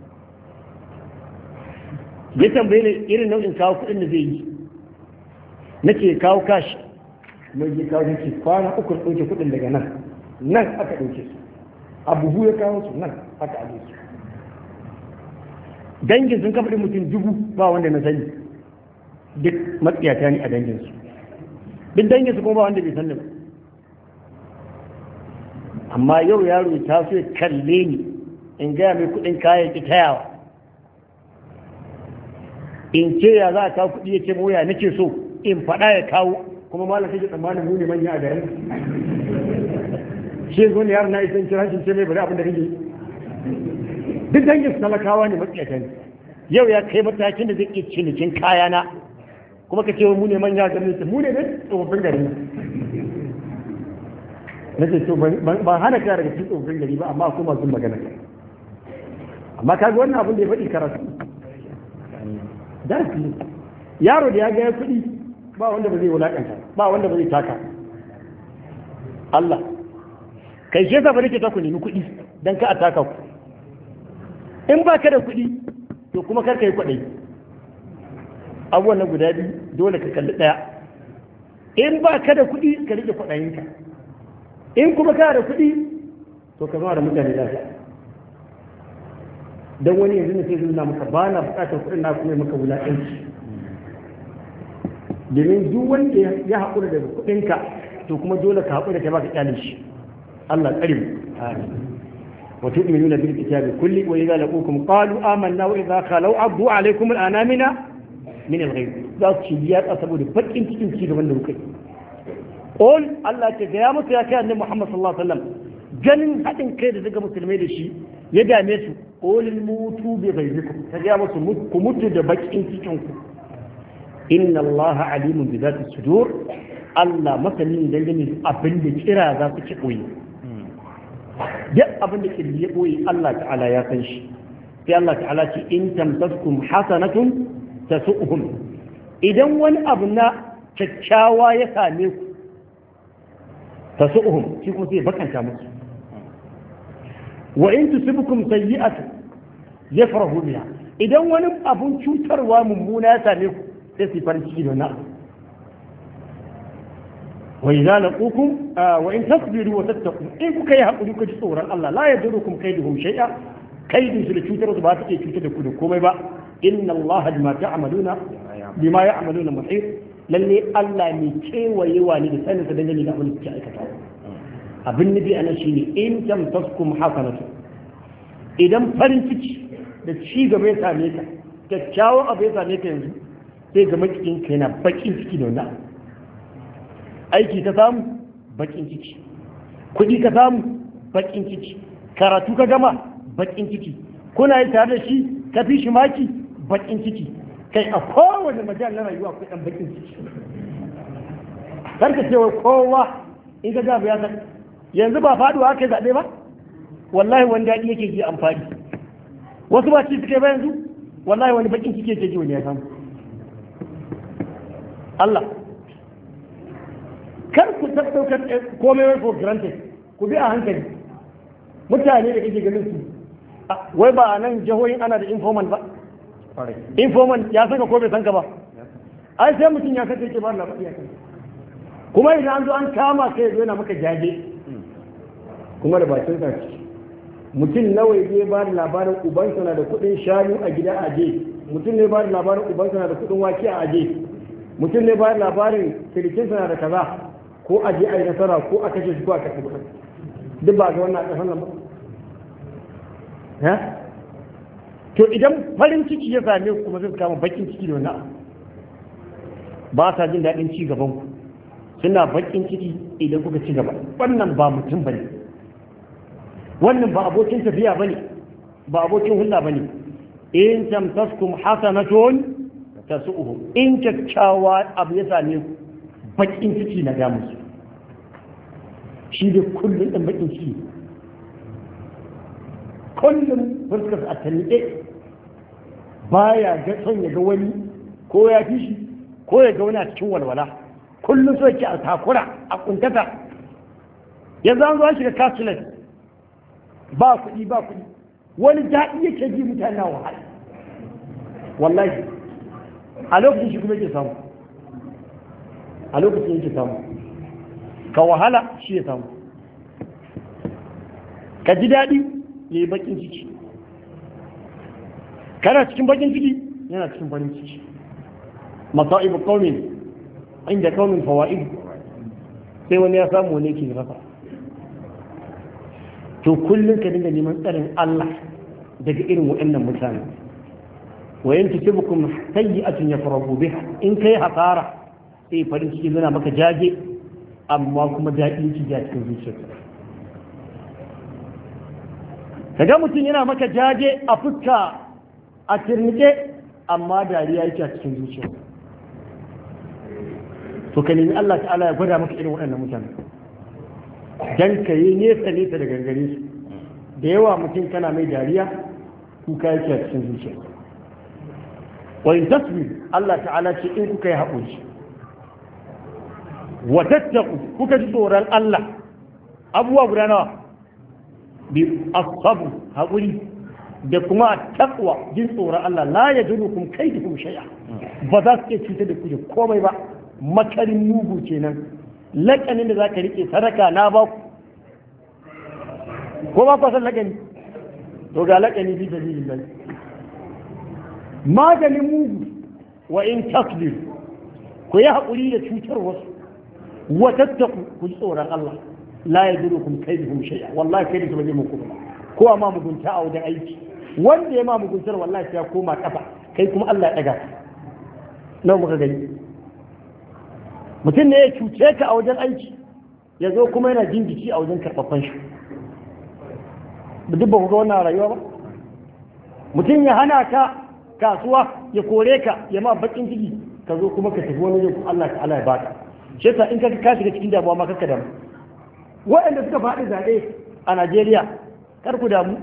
ya tambaye ne irin nau'in kawo kuɗin da zai yi nake kawo kashi mai ji kawo ce kwana uku ɗauke kuɗin daga nan nan aka ɗauke su a buhu ya kawo su nan aka aje su dangin sun kafa mutum dubu ba wanda na sani duk matsiyata ne a danginsu duk dangin su kuma ba wanda bai sani ba amma yau yaro ya taso ya kalle ni in gaya mai kuɗin kayan ki tayawa in ce ya za a kawo kuɗi ya ce moya nake so in faɗa ya kawo kuma malam sai tsammanin mu ne manya a garin shi zo ne yaron na isan kira shi ce mai bari abin da kake duk dangin su talakawa ne matsiyata ne yau ya kai matakin da zai iya cinikin kayana kuma ka ce mu ne manya a garin mu ne dai tsofaffin garin na ce to ba hana ka daga cikin tsofaffin gari ba amma kuma sun magana amma ka ga wannan abin da ya faɗi karatu darasi ne yaro da ya ga kuɗi ba wanda ba zai wulaƙanta ba wanda ba zai taka Allah kai shi yasa ba nake ta ku nemi kuɗi dan ka ataka ku in ba ka da kuɗi to kuma kar ka yi kwaɗayi abubuwan nan guda biyu dole ka kalli ɗaya in ba ka da kuɗi ka rike kwaɗayinka in kuma ka da kuɗi to ka zama da mutane lafiya don wani yanzu ne sai zuna maka ba na buƙatar kuɗin na kuma maka wulaƙanci domin duk wanda ya haƙura da kuɗinka to kuma dole ka haƙura ka ba ka ƙyale shi Allah tsare mu wa tu'minuna bil kitabi kulli wa idza laqukum qalu amanna wa idza khalu abdu alaykum al anamina min al ghayb za su ci ya saboda bakin cikin ci gaban da kuka yi qul Allah ta ga ya musu ya kai annabi Muhammad sallallahu alaihi wasallam ganin haɗin kai da daga musulmai da shi ya dame su qulil mutu bi ghaybikum ta ga musu ku mutu da bakin cikin ku inna Allah alimun bi zati sudur Allah masanin dangane abin da kira za su ci koyi duk abin da kirji ya koyi Allah ta'ala ya san shi sai Allah ta'ala ce in tamsaskum hasanatun tasu'uhum idan wani abu na kyakkyawa ya same ku tasu'uhum shi kuma sai bakanta musu wa in tusibukum sayyi'atu yafrahu biha idan wani abun cutarwa mummuna ya same ku sai su farin ciki da wani abu wa idza laqukum wa in tasbiru wa tattaqu in kuka yi hakuri ku ji tsoron Allah la yadurukum kaiduhum shay'a kaidin su da cutar su ba ta iya cutar da ku da komai ba inna Allah bima ta'maluna bima ya'maluna muhit lalle Allah ne kewayewa ne da sanin sa dangane da abin da kuke aikatawa abin nabi anan shine in tamtaskum hasanatu idan farin ciki da ci gaba ya same ka kyakkyawan abu ya same ka yanzu sai ga makiyin ka yana bakin ciki da wannan aiki ka samu bakin ciki kuɗi ka samu bakin ciki karatu ka gama bakin ciki kuna yi tare da shi ka fi shi maki bakin ciki kai a kowane majal na rayuwa akwai ɗan bakin ciki karka cewa kowa in ka gaba ya san yanzu ba faduwa aka zaɓe ba wallahi wani daɗi yake ji amfani wasu ba ci suke ba yanzu wallahi wani bakin ciki yake ji wani ya samu Allah kar ku tattaukar komai wai for granted ku bi a hankali mutane da kake ganin su wai ba a nan jihohin ana da informant ba informant ya saka ko bai sanka ba ai sai mutum ya saka yake ba labari ya kai kuma idan an zo an kama kai zo yana maka jaje kuma da bakin sa mutum nawa ya ba da labarin ubansa na da kuɗin shanu a gida a je mutum ne ba da labarin ubansa na da kuɗin wake a aje mutum ne ba da labarin sirikinsa na da kaza ko a je a yi nasara ko a kashe shi ko a kashe kuɗin duk ba ga wannan ƙasar nan ba to idan farin ciki ya same ku kuma zai kama bakin ciki da wannan ba sa jin daɗin ci gaban ku suna bakin ciki idan kuka ci gaba wannan ba mutum bane wannan ba abokin tafiya bane ba abokin hulɗa bane in tamtaskum hasanatun tasu'uhu in kyakkyawa abu ya same ku bakin ciki na damu su shi da kullum ɗan bakin ciki kullum fuskar a tanniɗe baya ga son ya ga wani ko ya fi shi ko ya ga wani a cikin walwala kullum so yake a takura a kuntata yanzu an zo an shiga kasulan ba kuɗi ba kuɗi wani daɗi yake ji mutane na wahala wallahi a lokacin shi kuma yake samu a lokacin yake samu ka wahala shi ya samu ka ji daɗi ya yi bakin ciki kana cikin bakin ciki yana cikin farin ciki masa'ibu qaumin inda qaumin fawaid sai wani ya samu wani yake rasa to kullum ka dinga neman tsarin Allah daga irin waɗannan mutane wa in tusibukum sayyi'atun yafrahu biha in kai hasara sai farin ciki zana maka jaje amma kuma daɗin ciki a cikin zuciyarka kaga mutum yana maka jaje a fuska a tirnike amma dariya yake a cikin zuciya to ka nemi Allah ta'ala ya gwada maka irin waɗannan mutane dan ka yi nesa nesa da gangare su da yawa mutum kana mai dariya kuka yake a cikin zuciya wa in tasbir Allah ta'ala ce in kuka yi haƙuri wa tattaku kuka ji tsoron Allah abubuwa guda nawa bi asabu haƙuri da kuma takwa jin tsoron Allah la ya juru kum kai da shay'a ba za su iya cutar da ku da komai ba makarin mugu kenan lakanin da za ka rike sadaka na ba ku ko ba ku san lakani to ga lakani bi sabilillah maganin mugu wa in tasbir ku yi haƙuri da cutar wasu wa tattaku ku ji tsoron Allah la ya juru kum kai da shay'a wallahi kai da su ba zai muku ba ko ma mugunta a wajen aiki wanda ya ma muguntar wallahi sai ya koma kafa kai kuma Allah ya daga nawa muka gani mutum ne ya cuce ka a wajen aiki ya zo kuma yana jin jiki a wajen karɓaɓɓen shi duk ba ku ga wannan rayuwa ba mutum ya hana ka kasuwa ya kore ka ya ma bakin ciki ka zo kuma ka tafi wani wajen Allah ta Allah ya baka shi yasa in ka ka shiga cikin damuwa ma kakka damu waɗanda suka faɗi zaɓe a Najeriya kar ku damu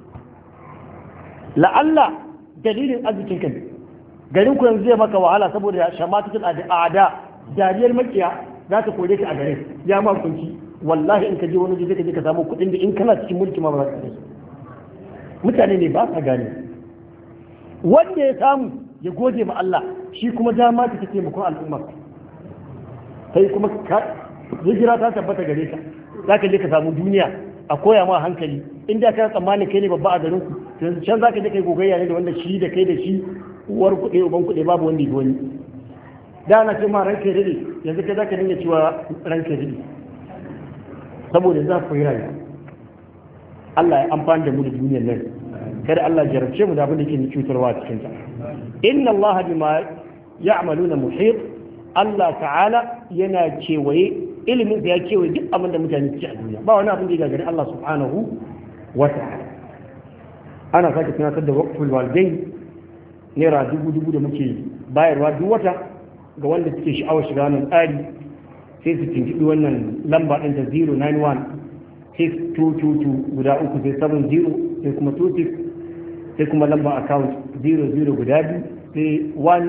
la'alla dalilin arzikin kan garin ku yanzu zai maka wahala saboda shamatatul a'da dariyar makiya za ta kore ka a garin ya ma kunci wallahi in ka je wani zai ka je ka samu kuɗin da in kana cikin mulki ma ba za ka mutane ne ba sa gane wanda ya samu ya gode ma Allah shi kuma dama ta take taimakon al'umma kai kuma hijira ta tabbata gare ka za ka je ka samu duniya a koya ma hankali in da kana tsammanin kai ne babba a garin ku yanzu can za ka je kai gogayya ne da wanda shi da kai da shi uwar kuɗe uban kuɗe babu wanda ya wani da na ce ma ranka rede yanzu kai za ka dinga cewa ranka rede saboda za ku yi rayuwa Allah ya amfani da mu da duniyar nan kada Allah jarabce mu da abin da ke cutarwa a cikin ta inna Allah bima ya'maluna muhit Allah ta'ala yana kewaye ilimin da ya kewaye duk abin da mutane suke a duniya ba wani abin da ya gagari Allah subhanahu wa ta'ala ana sake tunatar da waqful walidain naira dubu dubu da muke bayarwa duk wata ga wanda suke sha'awar shiga wannan tsari sai su tuntuɓi wannan lamba ɗin ta 091 6222 guda uku sai 70 sai kuma 26 sai kuma lamba account 00 guda biyu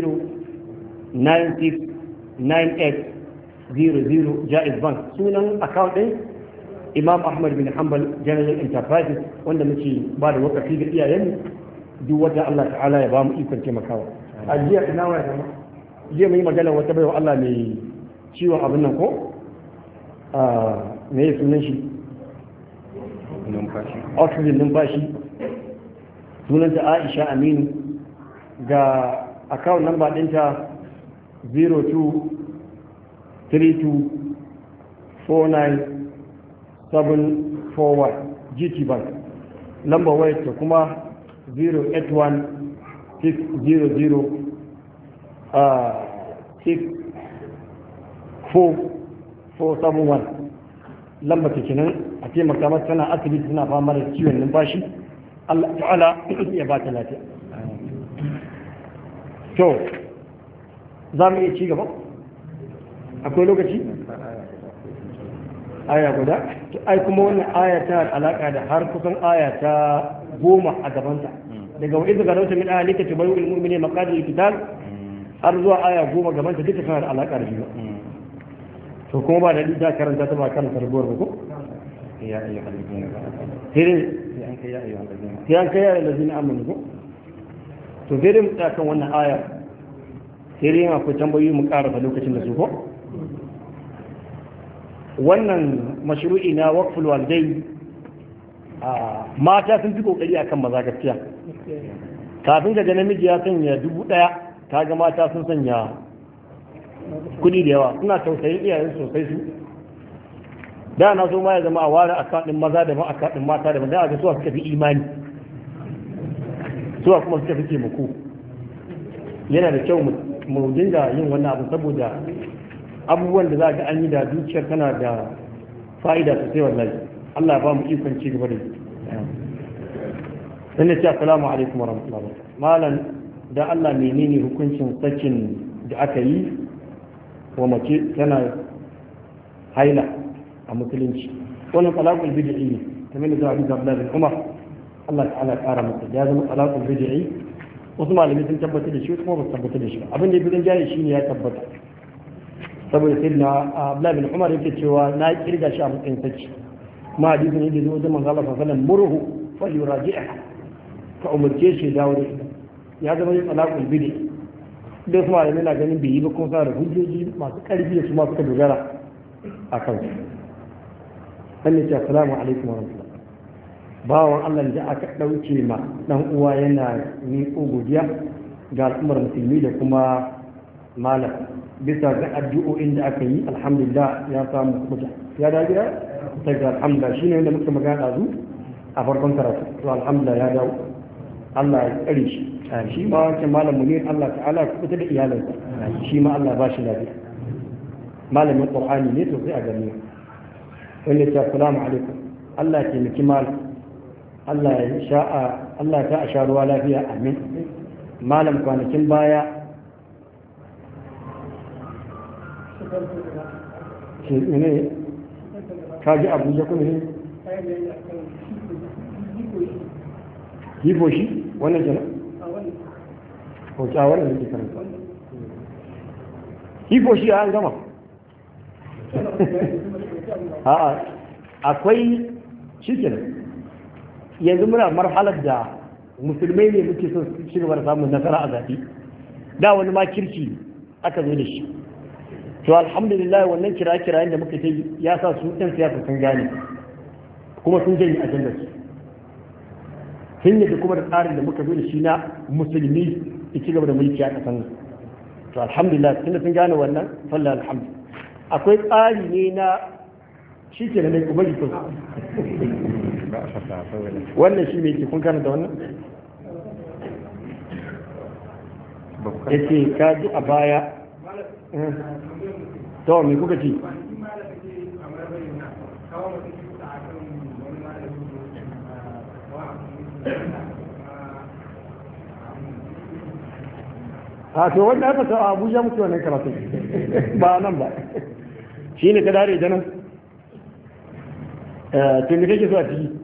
sai 10969800 jaiz bank sunan account ɗin imam ahmad bin hanbal general enterprises wanda muke ba da wakafi ga iyayenmu duk wata allah ta'ala ya ba mu ikon taimakawa a jiya ina wa ya jiya mai magana wata baiwa allah mai ciwon abin nan ko me ya sunan shi numfashi oxygen numfashi sunanta aisha aminu ga account number ɗinta 02324971 gt bank number wayar ta kuma 081 471 lamba ta kenan a taimaka mata tana asibiti tana fama da ciwon numfashi Allah ta'ala ya ba ta lafiya to za mu iya ci gaba akwai lokaci aya guda to ai kuma wannan aya ta alaka da har kusan aya ta goma a gabanta daga wa izu garauta min ahalika tubayu ilmu'mini maqadir qital har zuwa aya goma gabanta duka tana da alaka da shi to kuma ba da ta karanta ta ba kan tarbuwar ba ko ya ayyuhal ladina amanu sai sai an kai ya ayyuhal ladina sai an kai yara lazina amanu ko to sai dai mu tsaya kan wannan aya sai dai akwai tambayoyi mu karasa lokacin da su ko wannan mashru'i na waqful walidai a mata sun fi kokari akan maza gaskiya kafin ga namiji ya sanya dubu daya kaga mata sun sanya kudi da yawa suna tausayin iyayen sosai su da na so ma ya zama a ware akadin maza da ma akadin mata da da ga suwa suka fi imani suwa kuma suka fi taimako yana da kyau mu dinga yin wannan abu saboda abubuwan da za ga an yi da dukiyar tana da fa'ida sosai wallahi Allah ba mu ikon ci gaba da yi dan ce assalamu alaikum wa rahmatullahi malam da Allah menene hukuncin sakin da aka yi wa mace tana haila a musulunci wannan talaqul bid'i ne kamar da Abu Abdullah bin Umar Allah ta'ala kara masa ya zama talaqul bid'i wasu malamai sun tabbatar da shi kuma ba su tabbatar da shi ba abin da ya fi jaye shine ya tabbata saboda sai na Abdullahi bin Umar yake cewa na kirga shi a matsayin sacci kuma hadisin ne da zo wajen manzo Allah sallallahu alaihi wasallam murhu falyuraji'ha ka umarce shi dawo da ita ya zama yin talaqul bidi da su malamai na ganin bai yi ba kuma suna da hujjoji masu karfi da su ma suka dogara a kan su sannan ce assalamu alaikum wa rahmatullah bawan Allah da aka ɗauke ma dan uwa yana miƙo godiya ga al'ummar musulmi da kuma malam bisa ga addu'o'in da aka yi alhamdulillah ya samu kuta ya da gida daga alhamdulillah shine wanda muka magana ɗazu a farkon karatu to alhamdulillah ya dawo Allah ya tsare shi shi ma wancan malam munir Allah ta'ala ya kubuta da iyalansa shi ma Allah ba shi lafiya malamin qur'ani ne to sai a gani wanda ta assalamu alaikum Allah ya taimaki malam Allah ya sha'a Allah ta a sha ruwa lafiya amin malam kwanakin baya shi ne ka ji abuja kuma ne hifo shi wannan kenan hoci a wannan da ke karanta hifo shi an gama a'a akwai shi kenan yanzu muna marhalar da musulmai ne muke son ci gaba da samun nasara a zaɓi da wani ma kirki aka zo da shi to alhamdulillah wannan kira-kirayen da muka yi ya sa su ɗan siyasa sun gane kuma sun janye ajandar su sun yadda kuma da tsarin da muka zo da shi na musulmi ya ci gaba da mulki a ƙasar nan to alhamdulillah tunda sun gane wannan falla alhamdu akwai tsari ne na shi ke nan kuma jikin wannan shi mai ke kun karanta wannan ya ce ka ji a baya to me kuka ci a to wanda aka sa abuja muke wannan karatu ba nan ba shi ne ka dare da nan to me kake so a ciki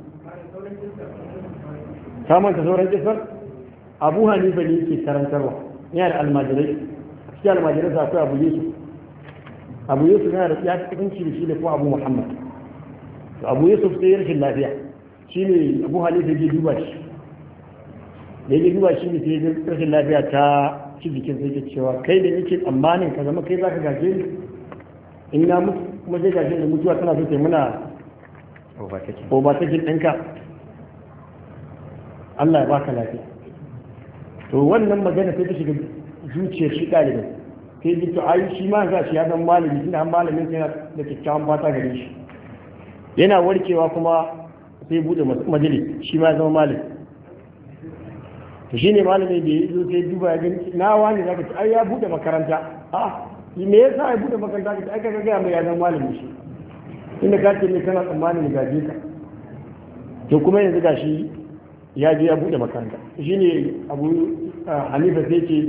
samun ka sauran kisar abu hanifa ne yake karantarwa yana da almajirai cikin almajirai sa akwai abu yusuf abu yusuf yana da ya fi kusanci da shi da kuma abu muhammad abu yusuf sai rashin lafiya shi ne abu hanifa ya duba shi da ya duba shi ne sai rashin lafiya ta ci jikin sai ke cewa kai da yake tsammanin ka zama kai za ka gaje ni in na mutu kuma sai gaje ni mutuwa tana so ta muna overtaking ɗinka Allah ya baka lafiya to wannan magana sai ta shiga zuciyar shi ɗalibin sai ji to ai shi ma za shi ya zama malami tunda an malamin sai da kyakkyawan fata gare shi yana warkewa kuma sai bude majalis shi ma ya zama malami to shi ne malami da ya zo sai duba ya gani na wani zaka ce ai ya bude makaranta a me yasa ya bude makaranta ka ai ka ga mai ya zama malami shi inda ka ce ne kana tsammanin gaje ka to kuma yanzu gashi ya je ya bude makaranta shi ne abu hanifa sai ce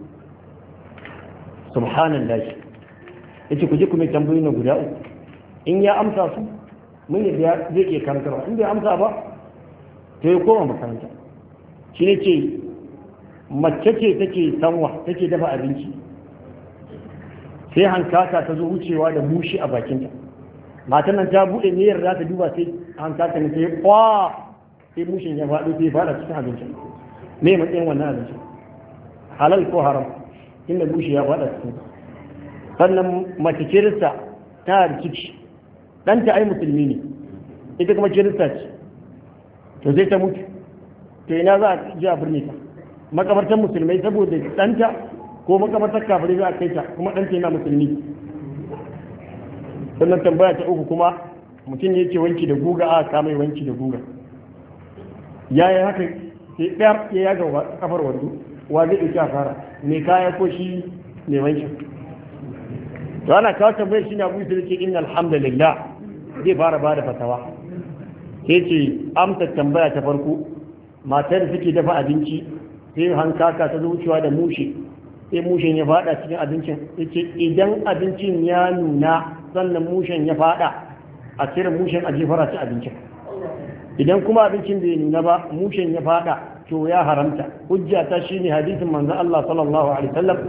subhanallah ya ce ku je kuma tambayi na guda uku in ya amsa su mun yadda zai ke karantarwa in bai amsa ba to ya koma makaranta shi ne ce mace ce take sanwa take dafa abinci sai hankaka ta zo wucewa da mushi a bakinta matan nan ta bude niyyar za ta duba sai hankaka ne sai kwa sai mushin ya faɗo sai faɗa cikin abincin me matsayin wannan abincin halal ko haram inda mushi ya faɗa cikin sannan mace kirista ta da ciki ɗanta ai musulmi ne ita kuma kirista ce to sai ta mutu to ina za a ji a birni ta makabartar musulmai saboda ɗanta ko makabartar kafirai za a kai ta kuma ɗanta yana musulmi sannan tambaya ta uku kuma mutum ne yake wanki da guga a kama wanki da guga ya yi haka sai ɗaya ya yaga kafar wando wa zai ɗauki a fara mai kaya ko shi mai wanki to ana kawo tambayar shi na abu da ke inna alhamdulillah zai fara ba da fatawa sai ce amsa tambaya ta farko matar da suke dafa abinci sai hankaka ta zuciwa da mushe sai mushen ya fada cikin abincin yace idan abincin ya nuna sannan mushen ya fada a cire mushen a jefara ci abincin idan kuma abincin bai nuna ba mushen ya fada to ya haramta hujja ta shine hadisin manzon Allah sallallahu alaihi wasallam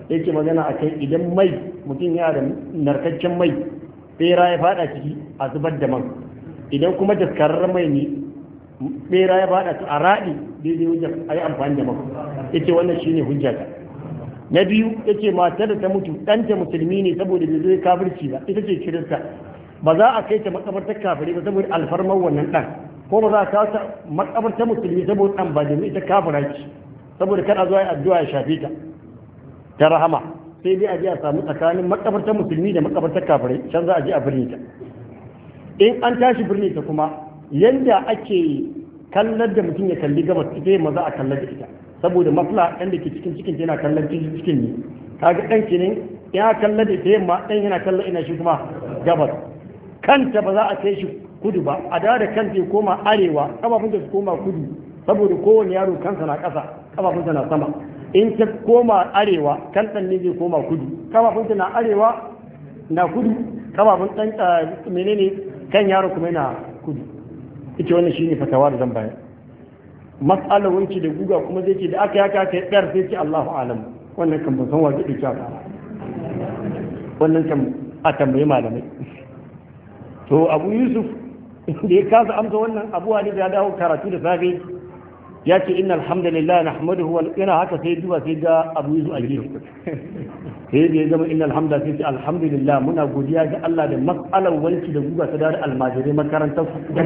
yake magana a kai idan mai mutum ya da narkaccen mai bera ya fada ciki a zubar da man idan kuma daskararren mai ne bera ya fada a raɗi daidai wajen a yi amfani da man yace wannan shine hujjata na biyu yace matar da ta mutu ɗanta musulmi ne saboda bai zai kafirci ba ita ce kirista ba za a kai ta makabartar kafirai ba saboda alfarmar wannan ɗan ko ba za a kawo ta makabartar musulmi saboda ɗan ba domin ita kafira ce saboda kada zuwa addu'a ya shafe ta ta rahama sai dai a je a samu tsakanin makabartar musulmi da makabartar kafirai can za a je a birni ta in an tashi birni ta kuma yanda ake kallar da mutum ya kalli gabas ita yamma za a kallar da ita saboda mafla ɗan da ke cikin cikin yana kallon cikin ne kaga ɗan ki ne ya kallar da ita yamma ɗan yana kallon ina shi kuma gabas kanta ba za a kai shi kudu ba a dawo da kanta ya koma arewa kafafunta su koma kudu saboda kowane yaro kansa na ƙasa kafafunsa na sama in ta koma arewa kan ɗan ne zai koma kudu kafafunta na arewa na kudu kafafun ɗan menene kan yaro kuma yana kudu ita wannan shine fatawa da zan bayar mas'alar wanki da guga kuma zai ce da aka yaka aka yi ɗar sai ce Allahu alam wannan kan ban san wa zai ɗauki aka wannan kan a tambayi malamai to abu yusuf da ya kasa amsa wannan abu hali da ya dawo karatu da safe ya ce inna alhamdulillah nahmaduhu wa yana haka sai duba sai ga abu yusuf a gefe sai da ya zama inna alhamdulillah sai ce alhamdulillah muna godiya ga Allah da mas'alar wanki da guga ta da almajirai makarantar dan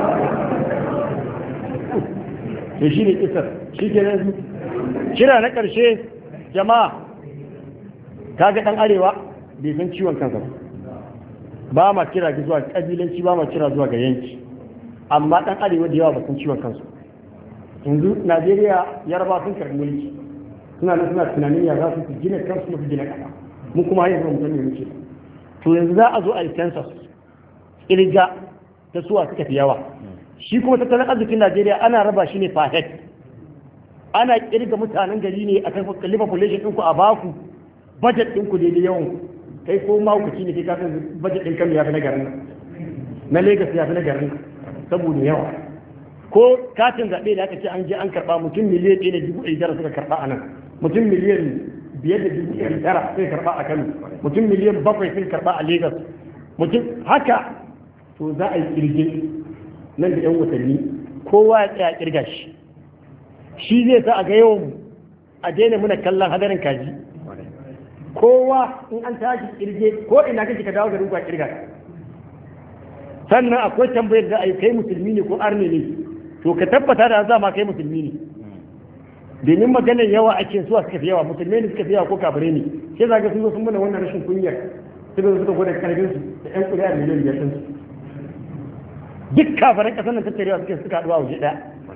to shi ne kisar shi ke nan shira na ƙarshe jama'a kaga ɗan arewa bai san ciwon kansa ba ma kira ga zuwa ƙabilanci ba ma kira zuwa ga yanki amma ɗan arewa da yawa ba san ciwon kansu yanzu najeriya yarba sun karɓi mulki suna nan suna tunanin ya za su gina kansu su gina ƙasa mu kuma yanzu mu sani muke to yanzu za a zo a yi census ƙirga ta suwa suka fi yawa shi kuma tattalin arzikin Najeriya ana raba shi ne per head ana kirga mutanen gari ne a kan kalli population ɗinku a baku budget ɗinku daidai yawan kai ko mahaukaci ne kai ka san budget ɗin kano ya fi na garin na Lagos ya fi na garin saboda yawa ko katin zaɓe da aka ce an je an karɓa mutum miliyan ɗaya da dubu ɗari tara suka karɓa a nan mutum miliyan biyar da dubu ɗari tara suka karɓa a Kano mutum miliyan bakwai suka karɓa a Lagos mutum haka to za a yi kirge nan da 'yan watanni kowa ya tsaya kirga shi shi zai sa a ga yawan a daina muna kallon hadarin kaji kowa in an tashi kirge ko ina kake ka dawo garin ku a kirga sannan akwai tambayar da ai kai musulmi ne ko arne ne to ka tabbata da za ma kai musulmi ne domin maganar yawa ake suwa suka fi yawa musulmai ne suka fi yawa ko kafire ne sai zaga sun zo sun mana wannan rashin kunyar suka zo suka gwada karfin su da yan kuri'a miliyan biyar sun su duk kafiran kasar nan tattarewa suke suka haɗuwa waje ɗaya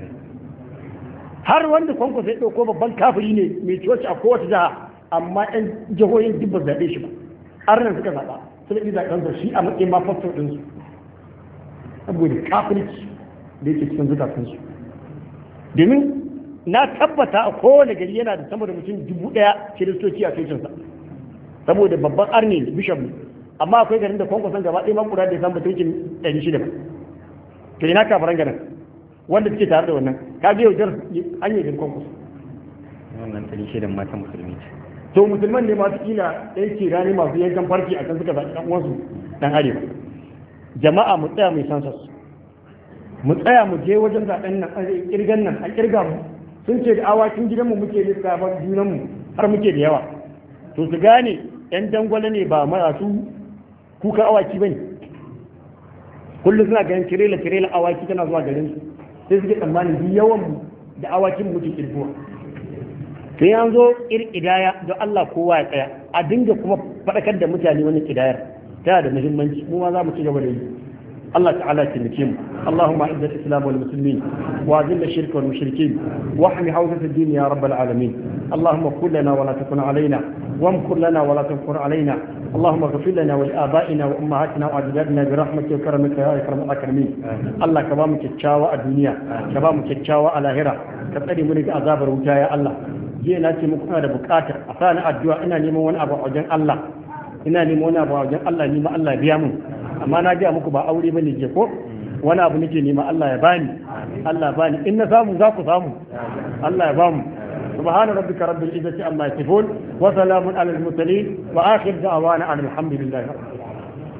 har wanda kwanko sai ɗauko babban kafiri ne mai coci a kowace jiha amma yan jihohin duk ba zaɓe shi ba har nan suka zaɓa suka yi zaɓen sa shi a matsayin ma fasfo ɗinsu saboda kafirci da yake cikin zukatansu domin na tabbata a kowane gari yana da sama da mutum dubu ɗaya kiristoci a cocinsa saboda babban arne bishop ne amma akwai garin da kwankwason gaba ɗaya makura da ya samu mutuncin ɗari shida ba to ina kafaran garin wanda suke tare da wannan ka biyo jar an yi din kwankwaso wannan ɗari shidan mata musulmi ce to musulman ne masu kila ɗaya ke rani masu yankan farki a kan suka zaɓi ɗan uwansu ɗan arewa jama'a mu tsaya mai sansas mu tsaya mu je wajen zaɓen nan a ƙirgan nan a ƙirga mu sun ce da awakin gidanmu muke lissafin junanmu har muke da yawa to su gane yan dangwale ne ba masu kuka awaki ba ne kullum suna ganin tirela tirela awaki tana zuwa garin su sai suke tsammanin duk yawan mu da awakin muke kirkuwa to yan zo ƙidaya don Allah kowa ya tsaya a dinga kuma faɗakar da mutane wani ƙidayar tana da muhimmanci mu ma za mu ci gaba da yi الله تعالى تنكيم اللهم اعز الاسلام والمسلمين واذل الشرك والمشركين واحمي حوزه الدين يا رب العالمين اللهم كن لنا ولا تكن علينا وامكر لنا ولا تمكر علينا اللهم اغفر لنا ولابائنا وامهاتنا واجدادنا برحمتك وكرمك يا اكرم الاكرمين الله كبامك تشاوى الدنيا كبامك تشاوى الاخره كتري منك عذاب الوجا يا الله jiya na ce muku da bukata a sani addu'a ina neman wani abu a wajen Allah ina neman wani abu a wajen Allah ni ma Allah biya mun amma na gaya muku ba aure bane je ko wani abu nake nema Allah ya bani Allah ya bani in na samu za ku samu Allah ya bamu subhana rabbika rabbil izzati amma yasifun wa salamun ala al-mursalin wa akhir da'wana alhamdulillahi rabbil alamin